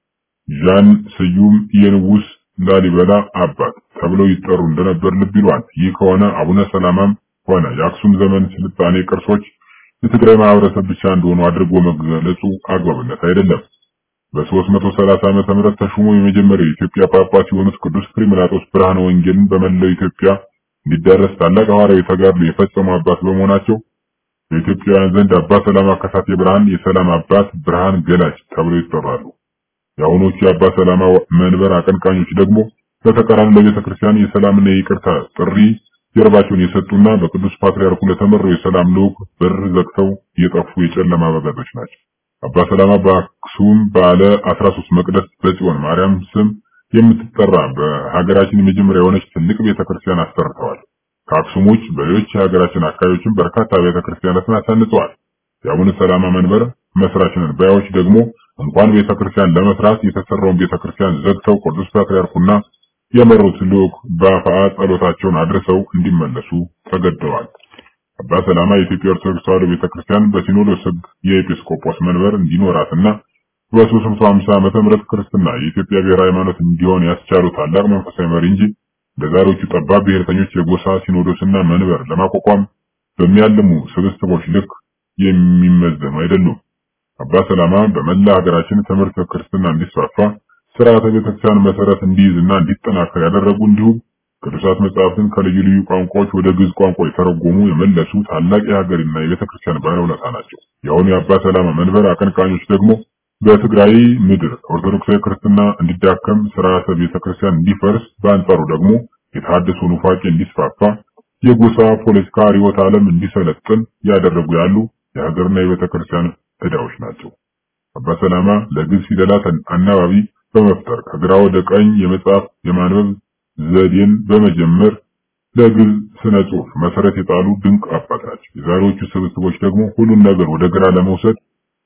ዣን ስዩም የንጉስ ላሊበላ አባት ተብለው ይጠሩ እንደነበር ልብ ይሏል። ይህ ከሆነ አቡነ ሰላማም ሆነ የአክሱም ዘመን ስልጣኔ ቅርሶች የትግራይ ማህበረሰብ ብቻ እንደሆኑ አድርጎ መገለጹ አግባብነት አይደለም። በ330 ዓመተ ምህረት ተሹሞ የመጀመሪያው የኢትዮጵያ ጳጳስ የሆኑት ቅዱስ ፍሪምናጦስ ብርሃነ ወንጌልን በመላው ኢትዮጵያ እንዲዳረስ ታላቅ ሐዋርያዊ ተጋድሎ የፈጸሙ አባት በመሆናቸው በኢትዮጵያውያን ዘንድ አባ ሰላማ ከሳቴ ብርሃን፣ የሰላም አባት፣ ብርሃን ገላጭ ተብለው ይጠራሉ። የአሁኖቹ የአባ ሰላማ መንበር አቀንቃኞች ደግሞ በተቃራኒ ለቤተ ክርስቲያን የሰላምና የይቅርታ ጥሪ ጀርባቸውን የሰጡና በቅዱስ ፓትርያርኩ ለተመራው የሰላም ልዑክ በር ዘግተው የጠፉ የጨለማ በጋቶች ናቸው። አባ ሰላማ በአክሱም ባለ 13 መቅደስ በጽዮን ማርያም ስም የምትጠራ በሀገራችን የመጀመሪያ የሆነች ትልቅ ቤተክርስቲያን አሰርተዋል። ከአክሱም ውጭ በሌሎች የሀገራችን አካባቢዎችም በርካታ ቤተክርስቲያናትን አሳንጸዋል። የአቡነ ሰላማ መንበር መስራችንን ባዮች ደግሞ እንኳን ቤተክርስቲያን ለመስራት የተሰራውን ቤተክርስቲያን ዘግተው ቅዱስ ፓትርያርኩና የመሩት ልዑክ በአፋአ ጸሎታቸውን አድርሰው እንዲመለሱ ተገደዋል። አባ ሰላማ የኢትዮጵያ ኦርቶዶክስ ተዋሕዶ ቤተክርስቲያን በሲኖዶስ ሕግ የኤጲስቆጶስ መንበር እንዲኖራትና በ350 ዓመተ ምህረት ክርስትና የኢትዮጵያ ብሔራዊ ሃይማኖት እንዲሆን ያስቻሉ ታላቅ መንፈሳዊ መሪ እንጂ ለዛሬዎቹ ጠባብ ብሔርተኞች የጎሳ ሲኖዶስና መንበር ለማቋቋም በሚያልሙ ስብስቦች ልክ የሚመዘኑ አይደሉም። አባ ሰላማ በመላ ሀገራችን ትምህርት ክርስትና እንዲስፋፋ ስርዓተ ቤተክርስቲያን መሰረት እንዲይዝና እንዲጠናከር ያደረጉ እንዲሁም ቅዱሳት መጽሐፍትን ከልዩ ልዩ ቋንቋዎች ወደ ግዕዝ ቋንቋ የተረጎሙ የመለሱ ታላቅ የሀገርና የቤተክርስቲያን ባለውለታ ናቸው። የአሁኑ የአባ ሰላማ መንበር አቀንቃኞች ደግሞ በትግራይ ምድር ኦርቶዶክሳዊ ክርስትና እንዲዳከም፣ ስርዓተ ቤተክርስቲያን እንዲፈርስ፣ በአንጻሩ ደግሞ የተሐድሶ ኑፋቄ እንዲስፋፋ፣ የጎሳ ፖለቲካ ርዕዮተ ዓለም እንዲሰለጥን ያደረጉ ያሉ የሀገርና የቤተክርስቲያን ዕዳዎች ናቸው። አባ ሰላማ ለግዕዝ ፊደላት አናባቢ በመፍጠር ከግራ ወደ ቀኝ የመጽሐፍ የማንበብ ዘዴን በመጀመር ለግዕዝ ስነ ጽሑፍ መሰረት የጣሉ ድንቅ አባት ናቸው። የዛሬዎቹ ስብስቦች ደግሞ ሁሉን ነገር ወደ ግራ ለመውሰድ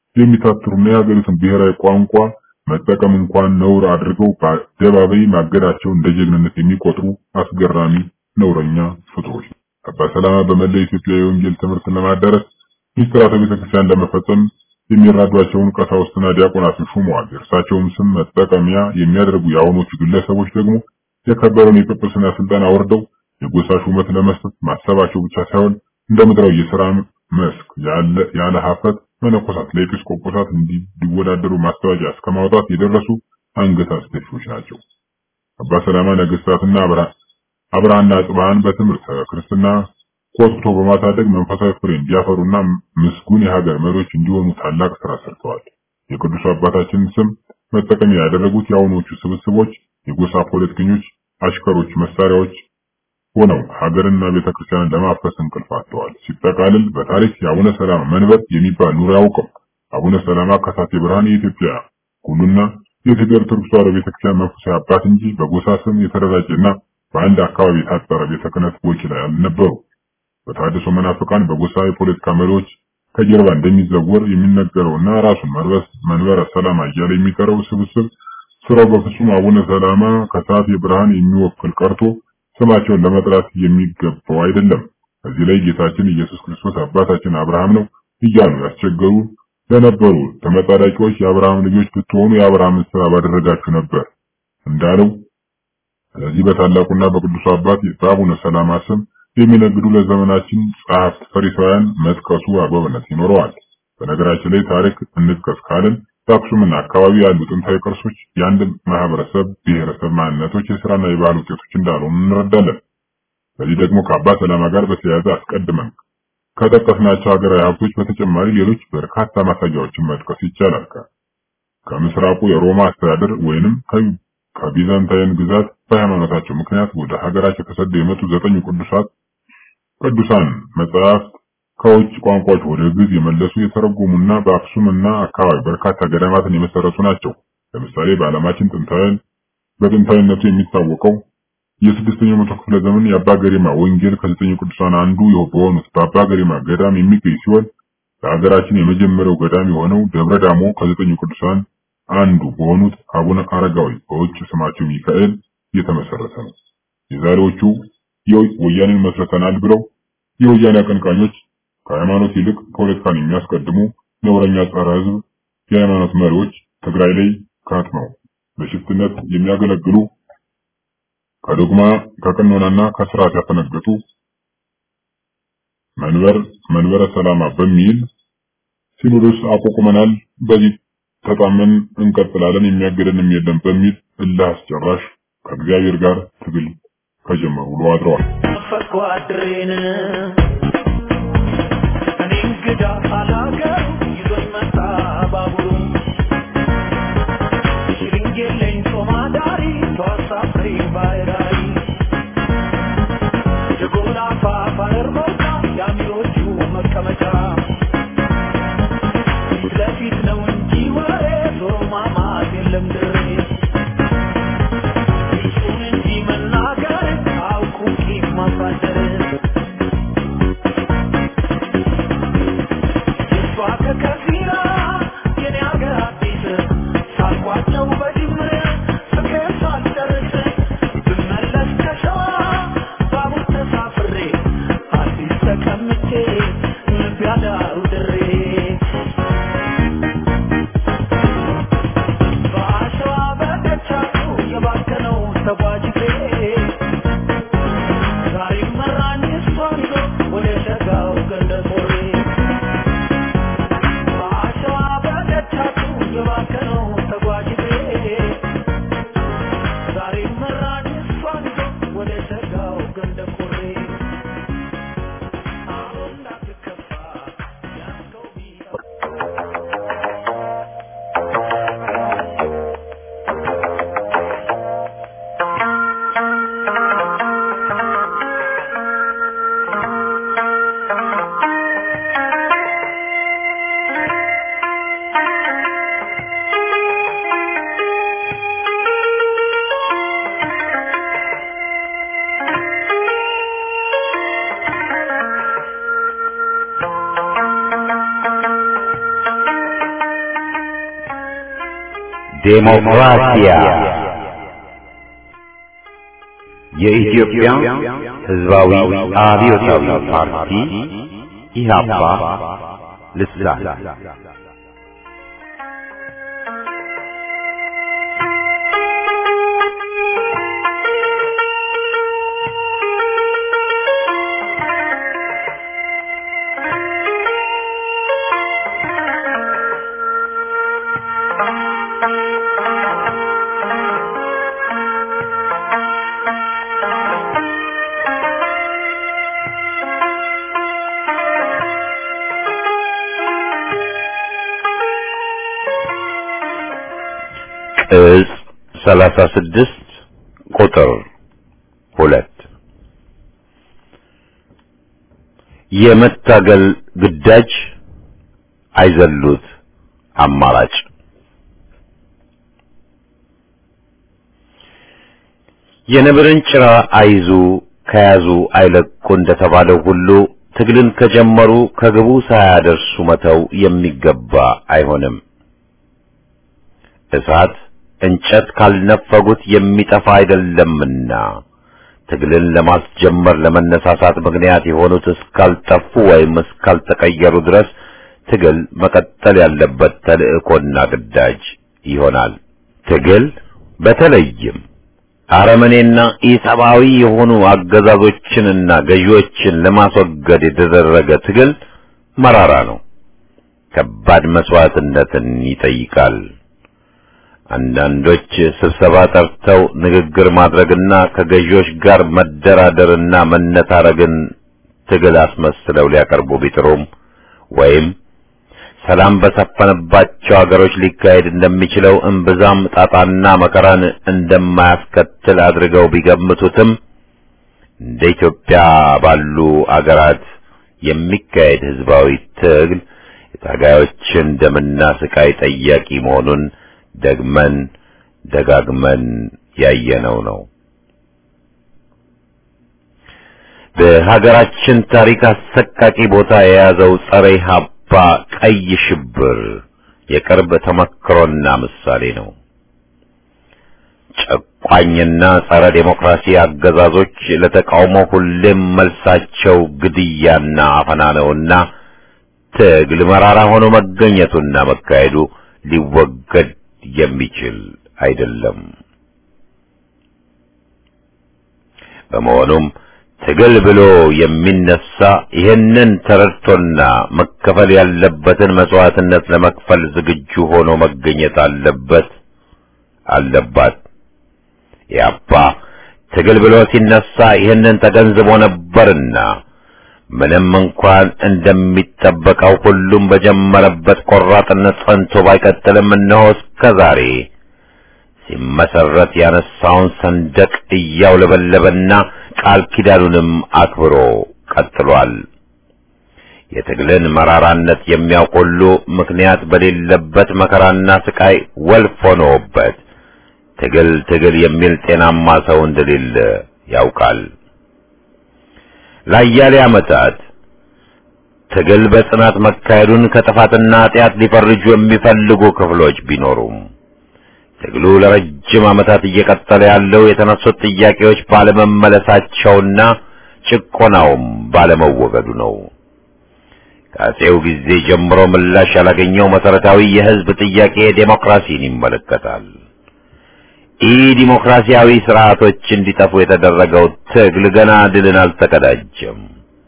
የሚታትሩና የሀገሪቱን ብሔራዊ ቋንቋ መጠቀም እንኳን ነውር አድርገው በአደባባይ ማገዳቸው እንደ ጀግንነት የሚቆጥሩ አስገራሚ ነውረኛ ፍጡሮች ነው። አባ ሰላማ በመላው ኢትዮጵያ የወንጌል ትምህርትን ለማዳረስ ሚስጥራተ ቤተክርስቲያን ለመፈጸም የሚራዷቸውን ቀሳውስትና ዲያቆናትን ሹመዋል። የእርሳቸውም ስም መጠቀሚያ የሚያደርጉ የአሁኖቹ ግለሰቦች ደግሞ የከበረውን የጵጵስና ስልጣን አውርደው የጎሳ ሹመት ለመስጠት ማሰባቸው ብቻ ሳይሆን እንደ ምድራዊ የሥራ መስክ ያለ ሀፍረት መነኮሳት ለኤጲስቆጶሳት እንዲወዳደሩ ማስታወቂያ እስከ ማውጣት የደረሱ አንገት አስደፊዎች ናቸው። አባ ሰላማ ነገስታትና አብርሃና አጽብሃን በትምህርት ክርስትና ኮትኩቶ በማሳደግ መንፈሳዊ ፍሬ እንዲያፈሩና ምስጉን የሀገር መሪዎች እንዲሆኑ ታላቅ ስራ ሰርተዋል። የቅዱስ አባታችን ስም መጠቀሚያ ያደረጉት የአሁኖቹ ስብስቦች የጎሳ ፖለቲከኞች አሽከሮች፣ መሳሪያዎች ሆነው ሀገርና ቤተክርስቲያንን ለማፍረስ እንቅልፍ አጥተዋል። ሲጠቃልል በታሪክ የአቡነ ሰላማ መንበር የሚባል ኑሮ ያውቀው አቡነ ሰላማ ከሳቴ ብርሃን የኢትዮጵያ ሁሉና የኢትዮጵያ ኦርቶዶክስ ተዋሕዶ ቤተክርስቲያን መንፈሳዊ አባት እንጂ በጎሳ ስም የተደራጀና በአንድ አካባቢ የታጠረ ቤተ ክህነት ወኪል አልነበሩ። በተሐድሶ መናፍቃን በጎሳ የፖለቲካ መሪዎች ከጀርባ እንደሚዘወር የሚነገረውና ራሱን መንበረ ሰላማ እያለ የሚጠራው ስብስብ ስራው በፍጹም አቡነ ሰላማ ከሳቴ ብርሃን የሚወክል ቀርቶ ስማቸውን ለመጥራት የሚገባው አይደለም። እዚህ ላይ ጌታችን ኢየሱስ ክርስቶስ አባታችን አብርሃም ነው እያሉ ያስቸገሩ ለነበሩ ተመጻዳቂዎች የአብርሃም ልጆች ብትሆኑ የአብርሃምን ስራ ባደረጋችሁ ነበር እንዳለው ስለዚህ በታላቁና በቅዱሱ አባት በአቡነ ሰላማ ስም የሚነግዱ ለዘመናችን ጸሐፍት ፈሪሳውያን መጥቀሱ አግባብነት ይኖረዋል። በነገራችን ላይ ታሪክ እንጥቀስ ካልን በአክሱምና አካባቢ ያሉ ጥንታዊ ቅርሶች የአንድ ማህበረሰብ ብሔረሰብ ማንነቶች የስራና የባህል ውጤቶች እንዳልሆኑ እንረዳለን። በዚህ ደግሞ ከአባ ሰላማ ጋር በተያያዘ አስቀድመን ከጠቀስናቸው ሀገራዊ ሀብቶች በተጨማሪ ሌሎች በርካታ ማሳያዎችን መጥቀስ ይቻላል። ከምስራቁ የሮማ አስተዳደር ወይንም ከቢዛንታይን ግዛት በሃይማኖታቸው ምክንያት ወደ ሀገራቸው ተሰደው የመጡ ዘጠኙ ቅዱሳት ቅዱሳን መጽሐፍት ከውጭ ቋንቋዎች ወደ ግዕዝ የመለሱ የተረጎሙና በአክሱምና አካባቢ በርካታ ገዳማትን የመሰረቱ ናቸው። ለምሳሌ በዓለማችን ጥንታውያን በጥንታዊነቱ የሚታወቀው የስድስተኛው መቶ ክፍለ ዘመን የአባ ገሪማ ወንጌል ከዘጠኙ ቅዱሳን አንዱ በሆኑት በአባ ገሪማ ገዳም የሚገኝ ሲሆን ለሀገራችን የመጀመሪያው ገዳም የሆነው ደብረ ዳሞ ከዘጠኙ ቅዱሳን አንዱ በሆኑት አቡነ አረጋዊ በውጭ ስማቸው ሚካኤል የተመሰረተ ነው። የዛሬዎቹ ወያኔን መስርተናል ብለው የወያኔ አቀንቃኞች ከሃይማኖት ይልቅ ፖለቲካን የሚያስቀድሙ ነውረኛ ጸረ ሕዝብ የሃይማኖት መሪዎች ትግራይ ላይ ከትመው በሽፍትነት የሚያገለግሉ ከዶግማ ከቀኖናና ከስርዓት ያፈነገጡ መንበር መንበረ ሰላማ በሚል ሲኖዶስ አቋቁመናል፣ በዚህ ተጣመን እንቀጥላለን፣ የሚያገደንም የለም በሚል እልህ አስጨራሽ ከእግዚአብሔር ጋር ትግል ከጀመሩ ውሎ አድረዋል። ፈትኳ ድሬን እኔ እንግዳ አላገሩ ይዞኝ መጣ ባቡሩ ሽርንጌለኝ ጦማዳሪ ተዋሳፍሬ ባይራሪ የጎላፋ ባሕር መውጫ የአሚሮቹ መቀመጫ ፊት ለፊት ነው እንጂ ወሬ ዞሮ ማማት የለም ድሬ እሱን እንጂ መናገር አውቁ ቂም ማሳደር የእሷ ከከፊራ የኔ አገር አዲስ ሳልኳቸው በድምር ፍቅር ሳልጨርስ ብመለስ ከሸዋ ባቡር ተሳፍሬ አዲስ ተቀምጬ ልብ ያዳሩ ድሬ በአሸዋ በደቻቱ የባከነው ተጓዥ እግሬ ዛሬም መራኝ እሷን ይዞ ወደ ሸጋው ገንደ ቆሬ በአሸዋ በደቻቱ የባከነው ተጓዥ እግሬ ዴሞክራሲያ የኢትዮጵያ ሕዝባዊ አብዮታዊ ፓርቲ ኢህአፓ ልሳን ቅጽ ሰላሳ ስድስት ቁጥር ሁለት የመታገል ግዳጅ አይዘሉት አማራጭ የነብርን ጭራ አይዙ ከያዙ አይለቁ እንደተባለው ሁሉ ትግልን ከጀመሩ ከግቡ ሳያደርሱ መተው የሚገባ አይሆንም። እሳት እንጨት ካልነፈጉት የሚጠፋ አይደለምና ትግልን ለማስጀመር ለመነሳሳት ምክንያት የሆኑት እስካልጠፉ ወይም እስካልተቀየሩ ድረስ ትግል መቀጠል ያለበት ተልእኮና ግዳጅ ይሆናል። ትግል በተለይም አረመኔና ኢሰብአዊ የሆኑ አገዛዞችንና ገዢዎችን ለማስወገድ የተደረገ ትግል መራራ ነው። ከባድ መስዋዕትነትን ይጠይቃል። አንዳንዶች ስብሰባ ጠርተው ንግግር ማድረግና ከገዢዎች ጋር መደራደርና መነታረግን ትግል አስመስለው ሊያቀርቡ ቢጥሩም ወይም ሰላም በሰፈነባቸው ሀገሮች ሊካሄድ እንደሚችለው እምብዛም ጣጣና መከራን እንደማያስከትል አድርገው ቢገምቱትም እንደ ኢትዮጵያ ባሉ አገራት የሚካሄድ ህዝባዊ ትግል የታጋዮችን ደምና ስቃይ ጠያቂ መሆኑን ደግመን ደጋግመን ያየነው ነው። በሀገራችን ታሪክ አሰቃቂ ቦታ የያዘው ጸረ ኢህአፓ ቀይ ሽብር የቅርብ ተመክሮና ምሳሌ ነው። ጨቋኝና ጸረ ዴሞክራሲ አገዛዞች ለተቃውሞ ሁሌም መልሳቸው ግድያና አፈና ነውና ትግል መራራ ሆኖ መገኘቱና መካሄዱ ሊወገድ የሚችል አይደለም። በመሆኑም ትግል ብሎ የሚነሳ ይህንን ተረድቶና መከፈል ያለበትን መስዋዕትነት ለመክፈል ዝግጁ ሆኖ መገኘት አለበት አለባት። ያባ ትግል ብሎ ሲነሳ ይህንን ተገንዝቦ ነበርና ምንም እንኳን እንደሚጠበቀው ሁሉም በጀመረበት ቆራጥነት ጸንቶ ባይቀጥልም እነሆ እስከ ዛሬ ሲመሰረት ያነሳውን ሰንደቅ እያውለበለበና ቃል ኪዳኑንም አክብሮ ቀጥሏል። የትግልን መራራነት የሚያውቅ ሁሉ ምክንያት በሌለበት መከራና ስቃይ ወልፍ ሆኖበት ትግል ትግል የሚል ጤናማ ሰው እንደሌለ ያውቃል። ለአያሌ ዓመታት ትግል በጽናት መካሄዱን ከጥፋትና ኃጢአት ሊፈርጁ የሚፈልጉ ክፍሎች ቢኖሩም ትግሉ ለረጅም ዓመታት እየቀጠለ ያለው የተነሱት ጥያቄዎች ባለመመለሳቸውና ጭቆናውም ባለመወገዱ ነው። ከአፄው ጊዜ ጀምሮ ምላሽ ያላገኘው መሰረታዊ የሕዝብ ጥያቄ ዴሞክራሲን ይመለከታል። ኢ ዲሞክራሲያዊ ስርዓቶች እንዲጠፉ የተደረገው ትግል ገና ድልን አልተቀዳጀም።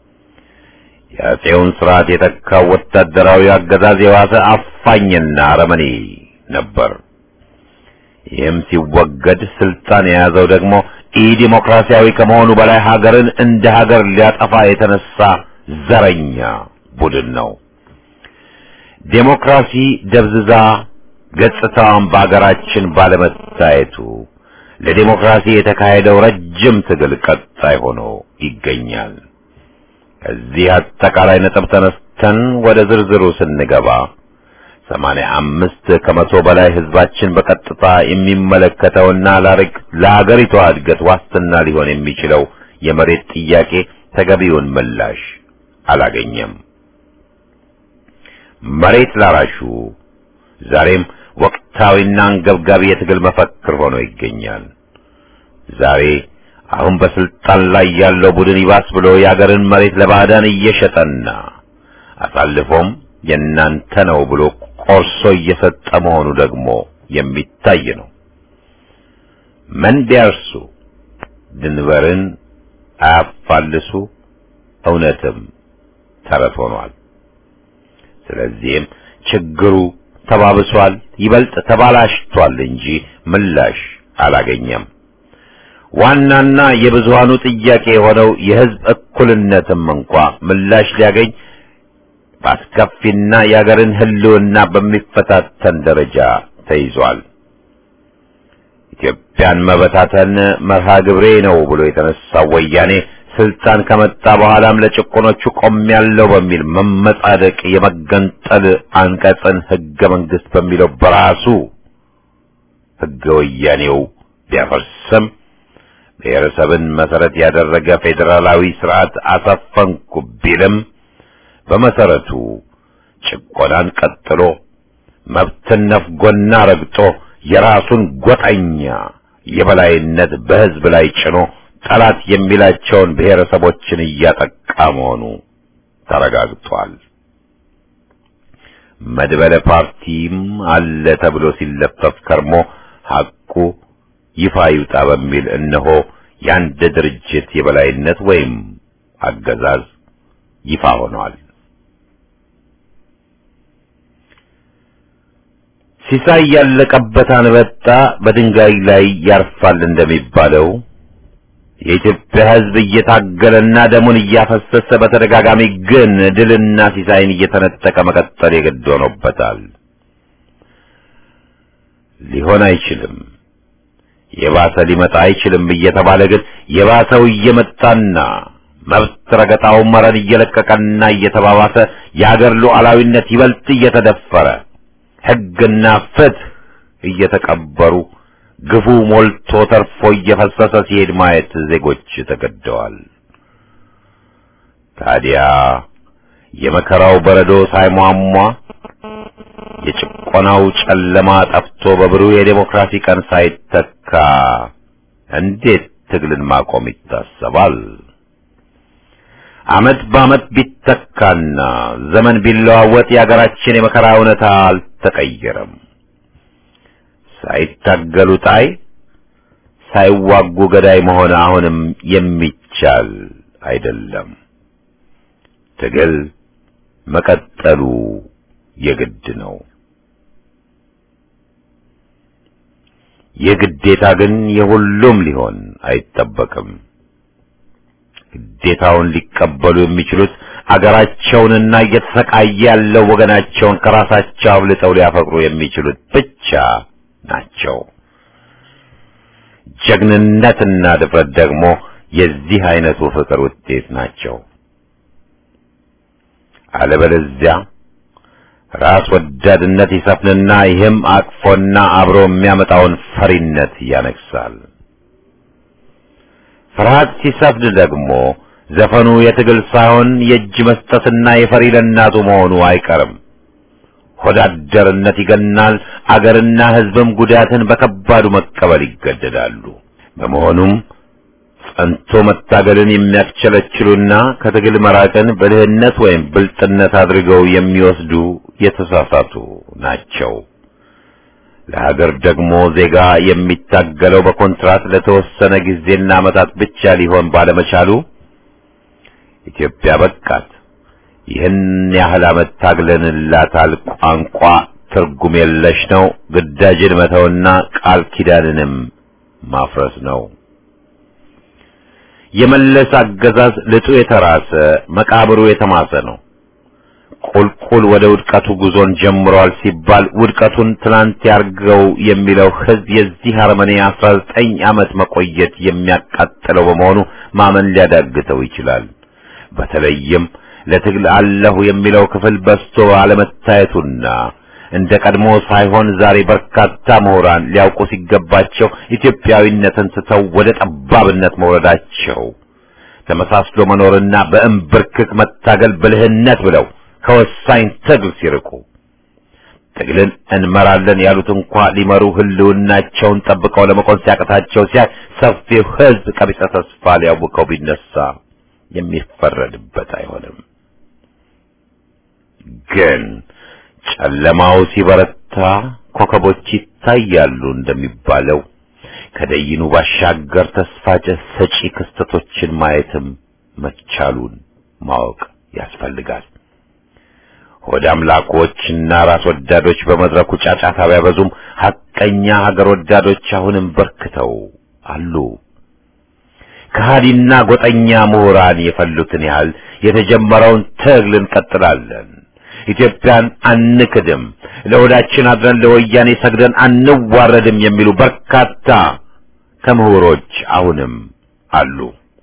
የአፄውን ስርዓት የተካው ወታደራዊ አገዛዝ የዋሰ አፋኝና አረመኔ ነበር። ይህም ሲወገድ ስልጣን የያዘው ደግሞ ኢ ዲሞክራሲያዊ ከመሆኑ በላይ ሀገርን እንደ ሀገር ሊያጠፋ የተነሳ ዘረኛ ቡድን ነው። ዴሞክራሲ ደብዝዛ ገጽታዋን በአገራችን ባለመታየቱ ለዴሞክራሲ የተካሄደው ረጅም ትግል ቀጣይ ሆኖ ይገኛል። ከዚህ አጠቃላይ ነጥብ ተነስተን ወደ ዝርዝሩ ስንገባ ሰማንያ አምስት ከመቶ በላይ ህዝባችን በቀጥታ የሚመለከተውና ለአገሪቷ እድገት ዋስትና ሊሆን የሚችለው የመሬት ጥያቄ ተገቢውን ምላሽ አላገኘም። መሬት ላራሹ ዛሬም ወቅታዊና አንገብጋቢ የትግል መፈክር ሆኖ ይገኛል። ዛሬ አሁን በስልጣን ላይ ያለው ቡድን ይባስ ብሎ የአገርን መሬት ለባዕዳን እየሸጠና አሳልፎም የእናንተ ነው ብሎ ቆርሶ እየሰጠ መሆኑ ደግሞ የሚታይ ነው። ምን ቢያርሱ ድንበርን አያፋልሱ እውነትም ተረት ሆኗል። ስለዚህም ችግሩ ተባብሷል፣ ይበልጥ ተባላሽቷል እንጂ ምላሽ አላገኘም። ዋናና የብዙሃኑ ጥያቄ የሆነው የሕዝብ እኩልነትም እንኳ ምላሽ ሊያገኝ በአስከፊና የአገርን ሕልውና በሚፈታተን ደረጃ ተይዟል። ኢትዮጵያን መበታተን መርሃ ግብሬ ነው ብሎ የተነሳው ወያኔ ስልጣን ከመጣ በኋላም ለጭቆኖቹ ቆሜያለሁ በሚል መመጻደቅ የመገንጠል አንቀጽን ሕገ መንግሥት በሚለው በራሱ ሕገ ወያኔው ቢያፈርስም ብሔረሰብን መሰረት ያደረገ ፌዴራላዊ ስርዓት አሰፈንኩ ቢልም በመሰረቱ ጭቆናን ቀጥሎ መብትን ነፍጎና ረግጦ የራሱን ጎጠኛ የበላይነት በሕዝብ ላይ ጭኖ ጠላት የሚላቸውን ብሔረሰቦችን እያጠቃ መሆኑ ተረጋግጧል። መድበለ ፓርቲም አለ ተብሎ ሲለፈፍ ከርሞ ሐቁ ይፋ ይውጣ በሚል እነሆ የአንድ ድርጅት የበላይነት ወይም አገዛዝ ይፋ ሆኗል። ሲሳይ ያለቀበት አንበጣ በድንጋይ ላይ ያርፋል እንደሚባለው የኢትዮጵያ ሕዝብ እየታገለና ደሙን እያፈሰሰ በተደጋጋሚ ግን ድልና ሲሳይን እየተነጠቀ መቀጠል የግድ ሆኖበታል። ሊሆን አይችልም፣ የባሰ ሊመጣ አይችልም እየተባለ ግን የባሰው እየመጣና መብት ረገጣው መረን እየለቀቀና እየተባባሰ የአገር ሉዓላዊነት ይበልጥ እየተደፈረ ሕግና ፍትህ እየተቀበሩ ግፉ ሞልቶ ተርፎ እየፈሰሰ ሲሄድ ማየት ዜጎች ተገደዋል። ታዲያ የመከራው በረዶ ሳይሟሟ የጭቆናው ጨለማ ጠፍቶ በብሩህ የዴሞክራሲ ቀን ሳይተካ እንዴት ትግልን ማቆም ይታሰባል? ዓመት በዓመት ቢተካና ዘመን ቢለዋወጥ የአገራችን የመከራ እውነታ አልተቀየረም። ሳይታገሉ ጣይ፣ ሳይዋጉ ገዳይ መሆን አሁንም የሚቻል አይደለም። ትግል መቀጠሉ የግድ ነው። የግዴታ ግን የሁሉም ሊሆን አይጠበቅም። ግዴታውን ሊቀበሉ የሚችሉት አገራቸውንና እየተሰቃየ ያለው ወገናቸውን ከራሳቸው አብልጠው ሊያፈቅሩ የሚችሉት ብቻ ናቸው። ጀግንነትና ድፍረት ደግሞ የዚህ አይነቱ ፍቅር ውጤት ናቸው። አለበለዚያ ራስ ወዳድነት ይሰፍንና ይህም አቅፎና አብሮ የሚያመጣውን ፈሪነት ያነግሳል። ፍርሃት ሲሰፍን ደግሞ ዘፈኑ የትግል ሳይሆን የእጅ መስጠትና የፈሪ ለእናቱ መሆኑ አይቀርም። ሆዳደርነት ይገናል። አገርና ሕዝብም ጉዳትን በከባዱ መቀበል ይገደዳሉ። በመሆኑም ጸንቶ መታገልን የሚያስቸለችሉና ከትግል መራቅን ብልህነት ወይም ብልጥነት አድርገው የሚወስዱ የተሳሳቱ ናቸው። ለሀገር ደግሞ ዜጋ የሚታገለው በኮንትራት ለተወሰነ ጊዜና ዓመታት ብቻ ሊሆን ባለመቻሉ ኢትዮጵያ በቃት፣ ይህን ያህል ዓመት ታግለንላታል፣ ቋንቋ ትርጉም የለሽ ነው፣ ግዳጅን መተውና ቃል ኪዳንንም ማፍረስ ነው። የመለስ አገዛዝ ልጡ የተራሰ መቃብሩ የተማሰ ነው። ቁልቁል ወደ ውድቀቱ ጉዞን ጀምሯል ሲባል ውድቀቱን ትናንት ያርገው የሚለው ሕዝብ የዚህ አረመኔ አስራ ዘጠኝ ዓመት መቆየት የሚያቃጥለው በመሆኑ ማመን ሊያዳግተው ይችላል። በተለይም ለትግል አለሁ የሚለው ክፍል በስቶ አለመታየቱና እንደ ቀድሞ ሳይሆን ዛሬ በርካታ ምሁራን ሊያውቁ ሲገባቸው ኢትዮጵያዊነትን ስተው ወደ ጠባብነት መውረዳቸው ተመሳስሎ መኖርና በእምብርክክ መታገል ብልህነት ብለው ከወሳኝ ትግል ሲርቁ ትግልን እንመራለን ያሉት እንኳ ሊመሩ ህልውናቸውን ጠብቀው ለመቆም ሲያቅታቸው ሲያይ ሰፊው ህዝብ ቀቢጸ ተስፋ ሊያውቀው ቢነሳ የሚፈረድበት አይሆንም። ግን ጨለማው ሲበረታ ኮከቦች ይታያሉ እንደሚባለው ከደይኑ ባሻገር ተስፋ ሰጪ ክስተቶችን ማየትም መቻሉን ማወቅ ያስፈልጋል። ሆድ አምላኮችና ራስ ወዳዶች በመድረኩ ጫጫታ ቢያበዙም ሐቀኛ ሀገር ወዳዶች አሁንም በርክተው አሉ። ከሃዲና ጎጠኛ ምሁራን የፈሉትን ያህል የተጀመረውን ትግል እንቀጥላለን። ኢትዮጵያን አንክድም፣ ለሆዳችን አድረን ለወያኔ ሰግደን አንዋረድም የሚሉ በርካታ ከምሁሮች አሁንም አሉ።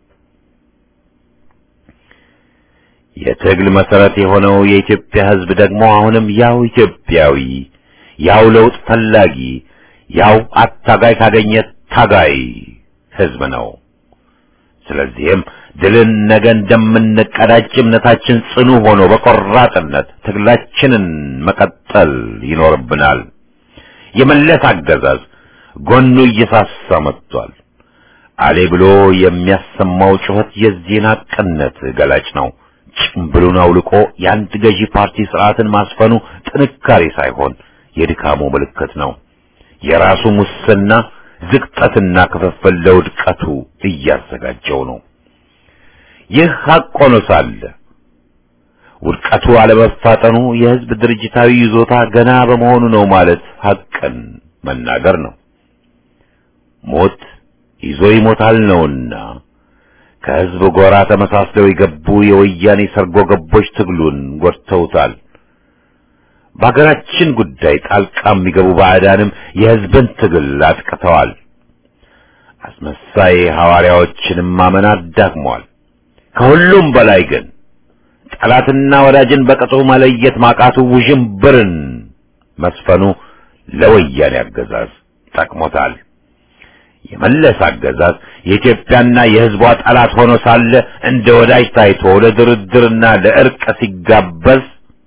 የትግል መሰረት የሆነው የኢትዮጵያ ሕዝብ ደግሞ አሁንም ያው ኢትዮጵያዊ፣ ያው ለውጥ ፈላጊ፣ ያው አታጋይ ካገኘ ታጋይ ሕዝብ ነው። ስለዚህም ድልን ነገ እንደምንቀዳጅ እምነታችን ጽኑ ሆኖ በቆራጥነት ትግላችንን መቀጠል ይኖርብናል። የመለስ አገዛዝ ጎኑ እየሳሳ መጥቷል። አሌ ብሎ የሚያሰማው ጩኸት የዚህን ሐቅነት ገላጭ ነው። ጭምብሉን አውልቆ የአንድ ገዢ ፓርቲ ስርዓትን ማስፈኑ ጥንካሬ ሳይሆን የድካሙ ምልክት ነው። የራሱ ሙስና ዝቅጠትና ክፍፍል ለውድቀቱ እያዘጋጀው ነው። ይህ ሐቅ ሆኖ ሳለ ውድቀቱ አለመፋጠኑ የሕዝብ ድርጅታዊ ይዞታ ገና በመሆኑ ነው ማለት ሐቅን መናገር ነው። ሞት ይዞ ይሞታል ነውና ከሕዝብ ጎራ ተመሳስለው የገቡ የወያኔ ሰርጎ ገቦች ትግሉን ጎድተውታል። በሀገራችን ጉዳይ ጣልቃ የሚገቡ ባዕዳንም የሕዝብን ትግል አጥቅተዋል። አስመሳይ ሐዋርያዎችንም ማመን አዳክመዋል። ከሁሉም በላይ ግን ጠላትና ወዳጅን በቅጡ መለየት ማቃቱ ውዥንብርን መስፈኑ ለወያኔ አገዛዝ ጠቅሞታል። የመለስ አገዛዝ የኢትዮጵያና የሕዝቧ ጠላት ሆኖ ሳለ እንደ ወዳጅ ታይቶ ለድርድርና ለእርቅ ሲጋበዝ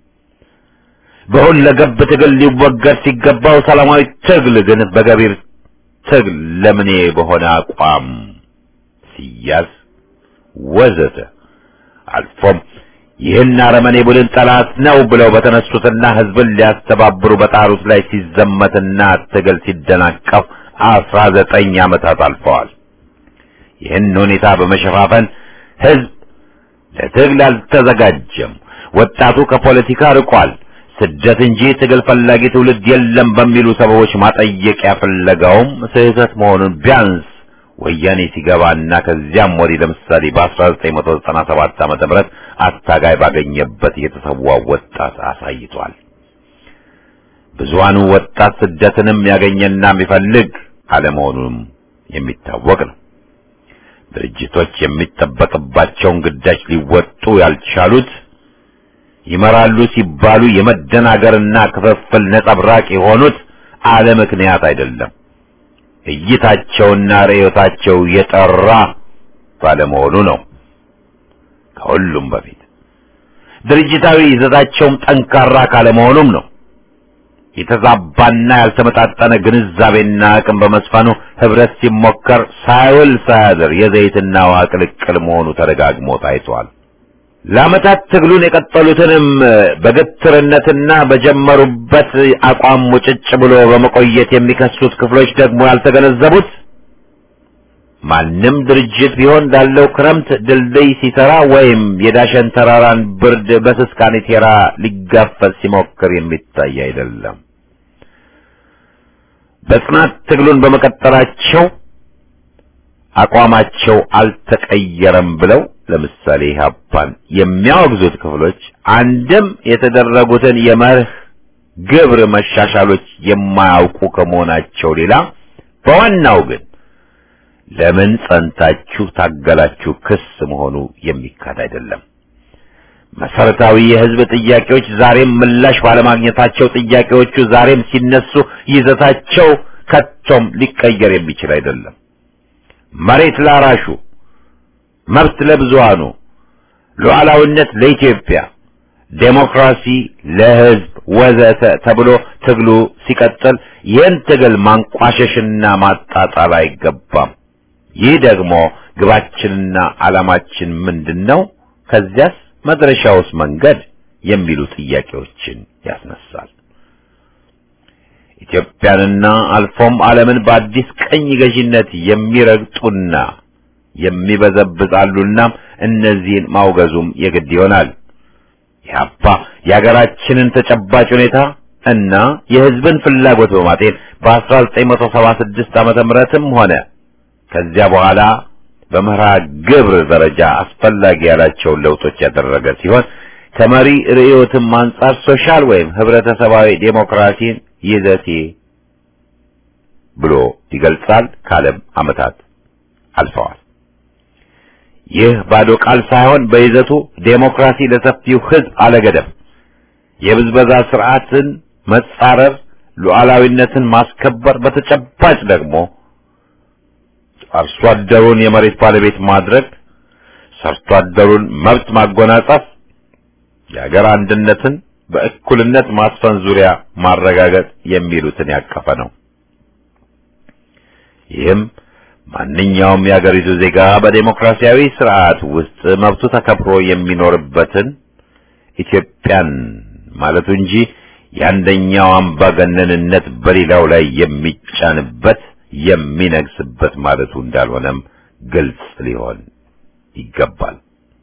በሁለገብ ትግል ሊወገድ ሲገባው ሰላማዊ ትግል ግን በገቢር ትግል ለምኔ በሆነ አቋም ሲያዝ ወዘተ አልፎም ይህን አረመኔ ቡድን ጠላት ነው ብለው በተነሱትና ሕዝብን ሊያስተባብሩ በጣሩት ላይ ሲዘመትና ትግል ሲደናቀፍ አስራ ዘጠኝ ዓመታት አልፈዋል። ይህን ሁኔታ በመሸፋፈን ሕዝብ ለትግል አልተዘጋጀም፣ ወጣቱ ከፖለቲካ ርቋል፣ ስደት እንጂ ትግል ፈላጊ ትውልድ የለም በሚሉ ሰበቦች ማጠየቂያ ፍለጋውም ስህተት መሆኑን ቢያንስ ወያኔ ሲገባና ከዚያም ወዲህ ለምሳሌ በ1997 ዓመተ ምህረት አታጋይ ባገኘበት የተሰዋው ወጣት አሳይቷል። ብዙሃኑ ወጣት ስደትንም ያገኘና የሚፈልግ አለመሆኑም የሚታወቅ ነው። ድርጅቶች የሚጠበቅባቸውን ግዳጅ ሊወጡ ያልቻሉት ይመራሉ ሲባሉ የመደናገርና ክፍፍል ነጸብራቅ የሆኑት አለ ምክንያት አይደለም። እይታቸውና ርዕዮታቸው የጠራ ባለመሆኑ ነው። ከሁሉም በፊት ድርጅታዊ ይዘታቸውም ጠንካራ ካለመሆኑም ነው። የተዛባና ያልተመጣጠነ ግንዛቤና አቅም በመስፈኑ ህብረት ሲሞከር ሳይውል ሳያድር የዘይትና ውሃ ቅልቅል መሆኑ ተደጋግሞ ታይቷል። ለዓመታት ትግሉን የቀጠሉትንም በግትርነትና በጀመሩበት አቋም ሙጭጭ ብሎ በመቆየት የሚከሱት ክፍሎች ደግሞ ያልተገነዘቡት ማንም ድርጅት ቢሆን ላለው ክረምት ድልድይ ሲሰራ ወይም የዳሸን ተራራን ብርድ በስስ ካኔቴራ ሊጋፈጥ ሲሞክር የሚታይ አይደለም። በጽናት ትግሉን በመቀጠላቸው አቋማቸው አልተቀየረም ብለው ለምሳሌ ኢህአፓን የሚያወግዙት ክፍሎች አንድም የተደረጉትን የመርህ ግብር መሻሻሎች የማያውቁ ከመሆናቸው ሌላ በዋናው ግን ለምን ጸንታችሁ ታገላችሁ ክስ መሆኑ የሚካድ አይደለም። መሰረታዊ የህዝብ ጥያቄዎች ዛሬም ምላሽ ባለማግኘታቸው ጥያቄዎቹ ዛሬም ሲነሱ ይዘታቸው ከቶም ሊቀየር የሚችል አይደለም። መሬት ላራሹ፣ መብት ለብዙሃኑ፣ ሉዓላዊነት ለኢትዮጵያ፣ ዴሞክራሲ ለህዝብ ወዘተ ተብሎ ትግሉ ሲቀጥል ይህን ትግል ማንቋሸሽና ማጣጣል አይገባም። ይህ ደግሞ ግባችንና ዓላማችን ምንድን ነው? ከዚያስ መድረሻውስ መንገድ የሚሉ ጥያቄዎችን ያስነሳል። ኢትዮጵያንና አልፎም ዓለምን በአዲስ ቀኝ ገዢነት የሚረግጡና የሚበዘብዛሉና እነዚህን ማውገዙም የግድ ይሆናል። ኢህአፓ የሀገራችንን ተጨባጭ ሁኔታ እና የሕዝብን ፍላጎት በማጤን በ1976 ዓመተ ምህረትም ሆነ ከዚያ በኋላ በመርሃ ግብር ደረጃ አስፈላጊ ያላቸውን ለውጦች ያደረገ ሲሆን ከመሪ ርዕዮትም አንጻር ሶሻል ወይም ህብረተሰባዊ ዴሞክራሲን ይዘቴ ብሎ ይገልጻል። ካለም ዓመታት አልፈዋል። ይህ ባዶ ቃል ሳይሆን በይዘቱ ዴሞክራሲ ለሰፊው ህዝብ አለገደብ፣ የብዝበዛ ስርዓትን መጻረር፣ ሉዓላዊነትን ማስከበር፣ በተጨባጭ ደግሞ አርሶ አደሩን የመሬት ባለቤት ማድረግ፣ ሰርቶ አደሩን መብት ማጎናጸፍ፣ የሀገር አንድነትን በእኩልነት ማስፈን ዙሪያ ማረጋገጥ የሚሉትን ያቀፈ ነው። ይህም ማንኛውም የአገሪቱ ዜጋ በዴሞክራሲያዊ ስርዓት ውስጥ መብቱ ተከብሮ የሚኖርበትን ኢትዮጵያን ማለቱ እንጂ የአንደኛው አምባገነንነት በሌላው ላይ የሚጫንበት የሚነግስበት ማለቱ እንዳልሆነም ግልጽ ሊሆን ይገባል።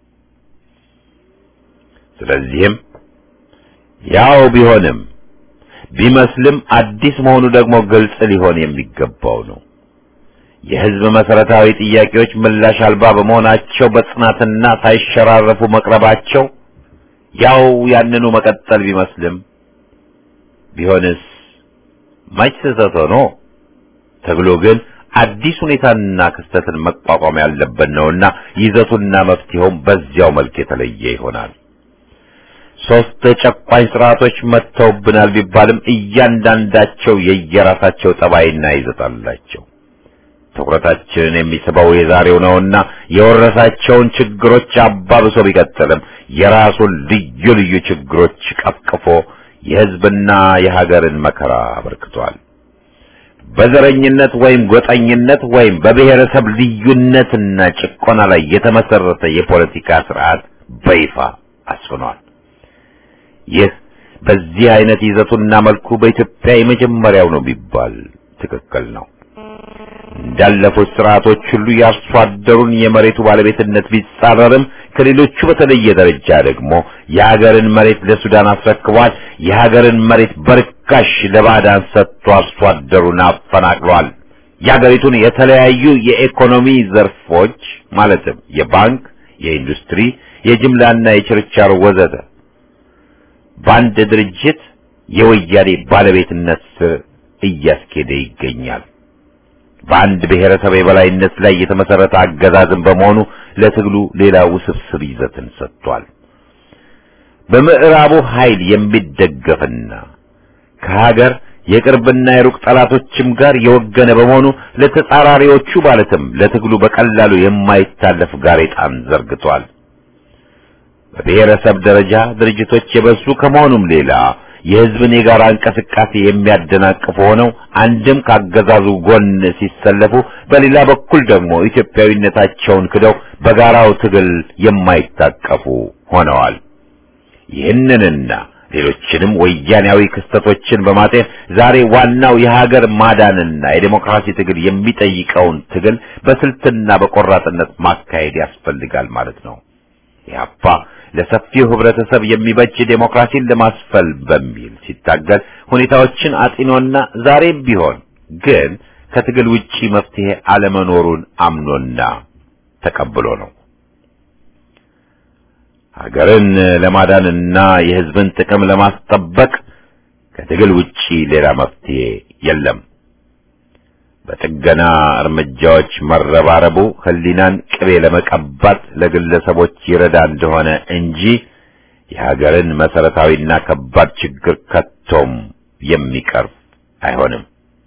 ስለዚህም ያው ቢሆንም ቢመስልም አዲስ መሆኑ ደግሞ ግልጽ ሊሆን የሚገባው ነው። የህዝብ መሰረታዊ ጥያቄዎች ምላሽ አልባ በመሆናቸው በጽናትና ሳይሸራረፉ መቅረባቸው ያው ያንኑ መቀጠል ቢመስልም ቢሆንስ መች ስህተት ሆኖ ተብሎ ግን አዲስ ሁኔታና ክስተትን መቋቋም ያለበት ነውና ይዘቱና መፍትሄውም በዚያው መልክ የተለየ ይሆናል። ሶስት ጨቋኝ ስርዓቶች መጥተውብናል ቢባልም እያንዳንዳቸው የየራሳቸው ጠባይና ይዘት አላቸው። ትኩረታችንን የሚስበው የዛሬው ነውና የወረሳቸውን ችግሮች አባብሶ ቢቀጥልም የራሱን ልዩ ልዩ ችግሮች ቀፍቅፎ የህዝብና የሀገርን መከራ አበርክቷል። በዘረኝነት ወይም ጎጠኝነት ወይም በብሔረሰብ ልዩነትና ጭቆና ላይ የተመሰረተ የፖለቲካ ስርዓት በይፋ አስፍኗል። ይህ በዚህ አይነት ይዘቱና መልኩ በኢትዮጵያ የመጀመሪያው ነው ቢባል ትክክል ነው። እንዳለፉት ስርዓቶች ሁሉ የአርሶ አደሩን የመሬቱ ባለቤትነት ቢጻረርም ከሌሎቹ በተለየ ደረጃ ደግሞ የሀገርን መሬት ለሱዳን አስረክቧል። የሀገርን መሬት በርካሽ ለባዕዳን ሰጥቶ አርሶ አደሩን አፈናቅሏል። የሀገሪቱን የተለያዩ የኢኮኖሚ ዘርፎች ማለትም የባንክ፣ የኢንዱስትሪ፣ የጅምላና የችርቻሮ ወዘተ በአንድ ድርጅት የወያኔ ባለቤትነት ስር እያስኬደ ይገኛል። በአንድ ብሔረሰብ የበላይነት ላይ የተመሰረተ አገዛዝን በመሆኑ ለትግሉ ሌላ ውስብስብ ይዘትን ሰጥቷል። በምዕራቡ ኃይል የሚደገፍና ከሀገር የቅርብና የሩቅ ጠላቶችም ጋር የወገነ በመሆኑ ለተጻራሪዎቹ ማለትም ለትግሉ በቀላሉ የማይታለፍ ጋሬጣን ዘርግቷል። በብሔረሰብ ደረጃ ድርጅቶች የበዙ ከመሆኑም ሌላ የሕዝብን የጋራ እንቅስቃሴ የሚያደናቅፉ ሆነው አንድም ካገዛዙ ጎን ሲሰለፉ፣ በሌላ በኩል ደግሞ ኢትዮጵያዊነታቸውን ክደው በጋራው ትግል የማይታቀፉ ሆነዋል። ይህንንና ሌሎችንም ወያኔያዊ ክስተቶችን በማጤን ዛሬ ዋናው የሀገር ማዳንና የዴሞክራሲ ትግል የሚጠይቀውን ትግል በስልትና በቆራጥነት ማካሄድ ያስፈልጋል ማለት ነው። ኢህአፓ ለሰፊው ህብረተሰብ የሚበጅ ዴሞክራሲን ለማስፈል በሚል ሲታገል ሁኔታዎችን አጢኖና ዛሬም ቢሆን ግን ከትግል ውጪ መፍትሄ አለመኖሩን አምኖና ተቀብሎ ነው። ሀገርን ለማዳንና የህዝብን ጥቅም ለማስጠበቅ ከትግል ውጪ ሌላ መፍትሄ የለም። በጥገና እርምጃዎች መረባረቡ ህሊናን ቅቤ ለመቀባት ለግለሰቦች ይረዳ እንደሆነ እንጂ የሀገርን መሰረታዊና ከባድ ችግር ከቶም የሚቀርፍ አይሆንም።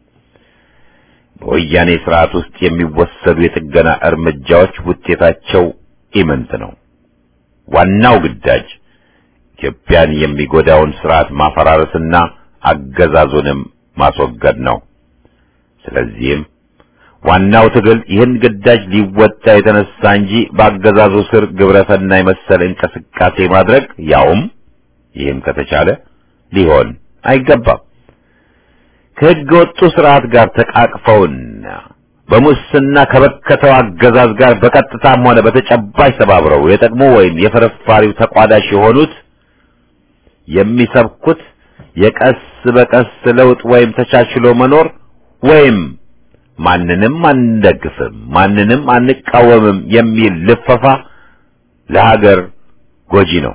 በወያኔ ስርዓት ውስጥ የሚወሰዱ የጥገና እርምጃዎች ውጤታቸው ኢምንት ነው። ዋናው ግዳጅ ኢትዮጵያን የሚጎዳውን ስርዓት ማፈራረስና አገዛዙንም ማስወገድ ነው። ስለዚህም ዋናው ትግል ይህን ግዳጅ ሊወጣ የተነሳ እንጂ በአገዛዙ ስር ግብረሰናይ መሰል እንቅስቃሴ ማድረግ ያውም ይህም ከተቻለ ሊሆን አይገባም። ከሕገ ወጡ ስርዓት ጋር ተቃቅፈውና በሙስና ከበከተው አገዛዝ ጋር በቀጥታም ሆነ በተጨባጭ ተባብረው የጠቅሞ ወይም የፍርፋሪው ተቋዳሽ የሆኑት የሚሰብኩት የቀስ በቀስ ለውጥ ወይም ተቻችሎ መኖር ወይም ማንንም አንደግፍም፣ ማንንም አንቃወምም የሚል ልፈፋ ለሀገር ጎጂ ነው።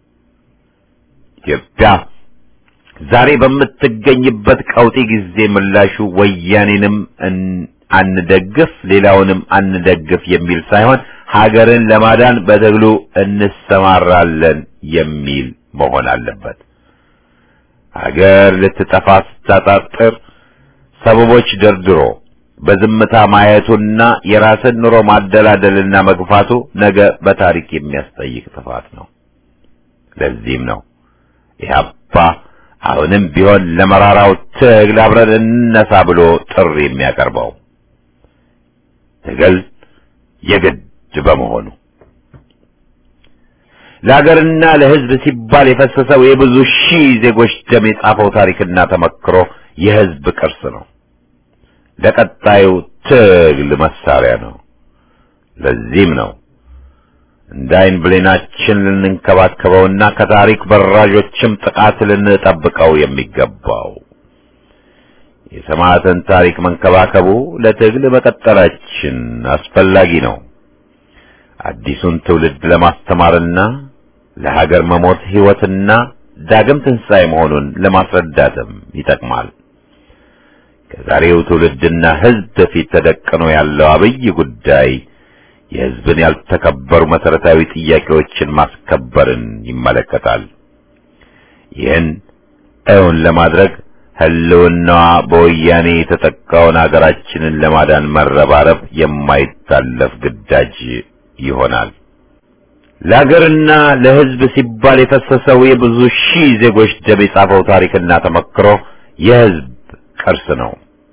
ኢትዮጵያ ዛሬ በምትገኝበት ቀውጢ ጊዜ ምላሹ ወያኔንም አንደግፍ፣ ሌላውንም አንደግፍ የሚል ሳይሆን ሀገርን ለማዳን በትግሉ እንሰማራለን የሚል መሆን አለበት። ሀገር ልትጠፋ ስታጣጥር ሰበቦች ደርድሮ በዝምታ ማየቱና የራስን ኑሮ ማደላደልና መግፋቱ ነገ በታሪክ የሚያስጠይቅ ጥፋት ነው። ለዚህም ነው ኢህአፓ አሁንም ቢሆን ለመራራው ትግል አብረን እንነሳ ብሎ ጥሪ የሚያቀርበው ትግል የግድ በመሆኑ ለሀገርና ለሕዝብ ሲባል የፈሰሰው የብዙ ሺህ ዜጎች ደም የጻፈው ታሪክና ተመክሮ የሕዝብ ቅርስ ነው። ለቀጣዩ ትግል መሳሪያ ነው። ለዚህም ነው እንደ ዓይን ብሌናችን ልንንከባከበውና ከታሪክ በራዦችም ጥቃት ልንጠብቀው የሚገባው። የሰማዕትን ታሪክ መንከባከቡ ለትግል መቀጠላችን አስፈላጊ ነው። አዲሱን ትውልድ ለማስተማርና ለሀገር መሞት ሕይወትና ዳግም ትንሣኤ መሆኑን ለማስረዳትም ይጠቅማል። ከዛሬው ትውልድና ሕዝብ በፊት ተደቅኖ ያለው አብይ ጉዳይ የሕዝብን ያልተከበሩ መሠረታዊ ጥያቄዎችን ማስከበርን ይመለከታል። ይህን እውን ለማድረግ ሕልውናዋ በወያኔ የተጠቃውን አገራችንን ለማዳን መረባረብ የማይታለፍ ግዳጅ ይሆናል። ለሀገርና ለሕዝብ ሲባል የፈሰሰው የብዙ ሺህ ዜጎች ደም የጻፈው ታሪክና ተመክሮ የሕዝብ ቅርስ ነው።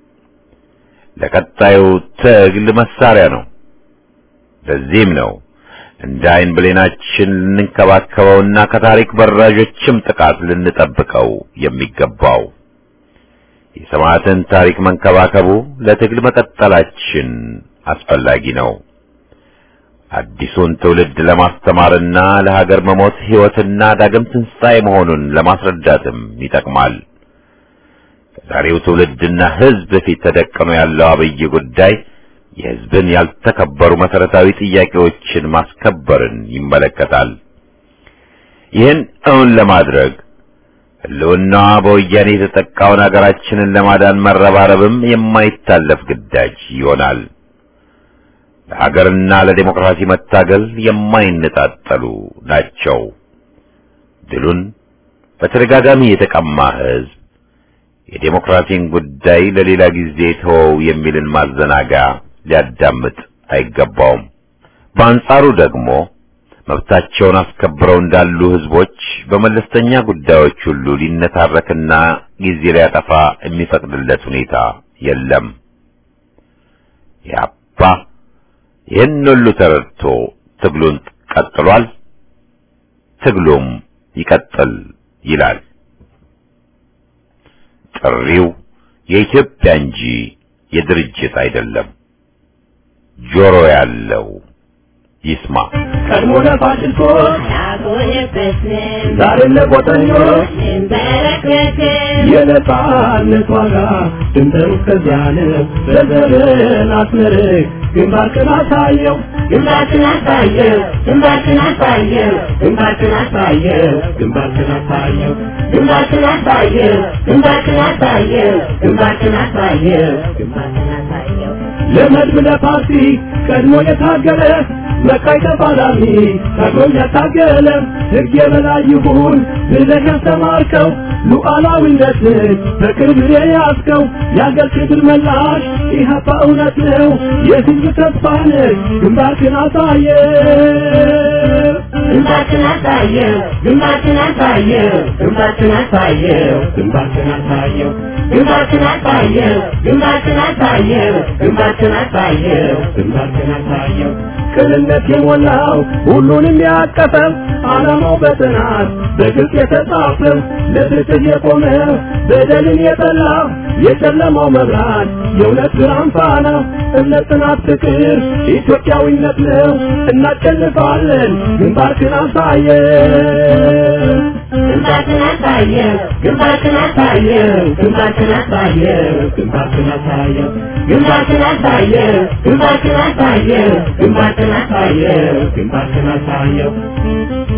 ለቀጣዩ ትግል መሳሪያ ነው። ለዚህም ነው እንደ ዓይን ብሌናችን ልንንከባከበውና ከታሪክ በራዦችም ጥቃት ልንጠብቀው የሚገባው። የሰማዕትን ታሪክ መንከባከቡ ለትግል መቀጠላችን አስፈላጊ ነው። አዲሱን ትውልድ ለማስተማርና ለሀገር መሞት ሕይወትና ዳግም ትንሣኤ መሆኑን ለማስረዳትም ይጠቅማል። ከዛሬው ትውልድና ሕዝብ ፊት ተደቅኖ ያለው አብይ ጉዳይ የሕዝብን ያልተከበሩ መሠረታዊ ጥያቄዎችን ማስከበርን ይመለከታል። ይህን እውን ለማድረግ ሕልውናዋ በወያኔ የተጠቃውን አገራችንን ለማዳን መረባረብም የማይታለፍ ግዳጅ ይሆናል። ለሀገርና ለዴሞክራሲ መታገል የማይነጣጠሉ ናቸው። ድሉን በተደጋጋሚ የተቀማ ሕዝብ የዴሞክራሲን ጉዳይ ለሌላ ጊዜ ተወው የሚልን ማዘናጋ ሊያዳምጥ አይገባውም። በአንጻሩ ደግሞ መብታቸውን አስከብረው እንዳሉ ሕዝቦች በመለስተኛ ጉዳዮች ሁሉ ሊነታረክና ጊዜ ሊያጠፋ የሚፈቅድለት ሁኔታ የለም። ያባ ይህን ሁሉ ተረድቶ ትግሉን ቀጥሏል። ትግሉም ይቀጥል ይላል። ጥሪው የኢትዮጵያ እንጂ የድርጅት አይደለም። ጆሮ ያለው ይስማ። ቀድሞ ለፋሽስቶች ዛሬም ለቆጠኞች የነጻነት ዋጋ ድንበሩ እስከዚያ ነው። በዘርን አስመርቅ ግንባርክን አሳየው ግንባርክን አሳየው ግንባርክን አሳየው ግንባርክን አሳየው ግንባርክን አሳየው ግንባርክን አሳየው ግንባርክን አሳየው ግንባርክን አሳየው ግንባርክን አሳየው ለመድብ ለፓርቲ ቀድሞ የታገለ መቃይ ተፋላሚ ታግሎም ያታገለ ሕግ የበላይ ይሁን ብለህ ያስተማርከው ሉዓላዊነትን በቅርብ የያዝከው የአገር ክብር መላሽ ኢህአፓ እውነት ነው የሕዝብ ተስፋ ነህ ግንባርክን አሳየ ግንባርክን አሳየው ግንባርክን አሳየው ግንባርክን አሳየው ግንባርክን አሳየው ግንባርክን አሳየው ግንባርክን አሳየው ግንባርክን አሳየው ግንባርክን አሳየው ቅንነት የሞላው ሁሉንም ያቀፈው ዓላማው በጥናት በግልጽ የተጻፈው ለፍትህ የቆመ በደልን የጠላ የጨለማው መብራት የእውነት ብርሃን ፋና እምነት፣ ጽናት፣ ፍቅር ኢትዮጵያዊነት ነው። እናሸንፋለን። ግንባርክን አሳየው ግንባርክን አሳየው ግንባርክን አሳየው ግንባርክን አሳየው ግንባርክን አሳየው ግንባርክን አሳየው ግንባርክን አሳየው ግንባርክን አሳየው ግንባርክን አሳየው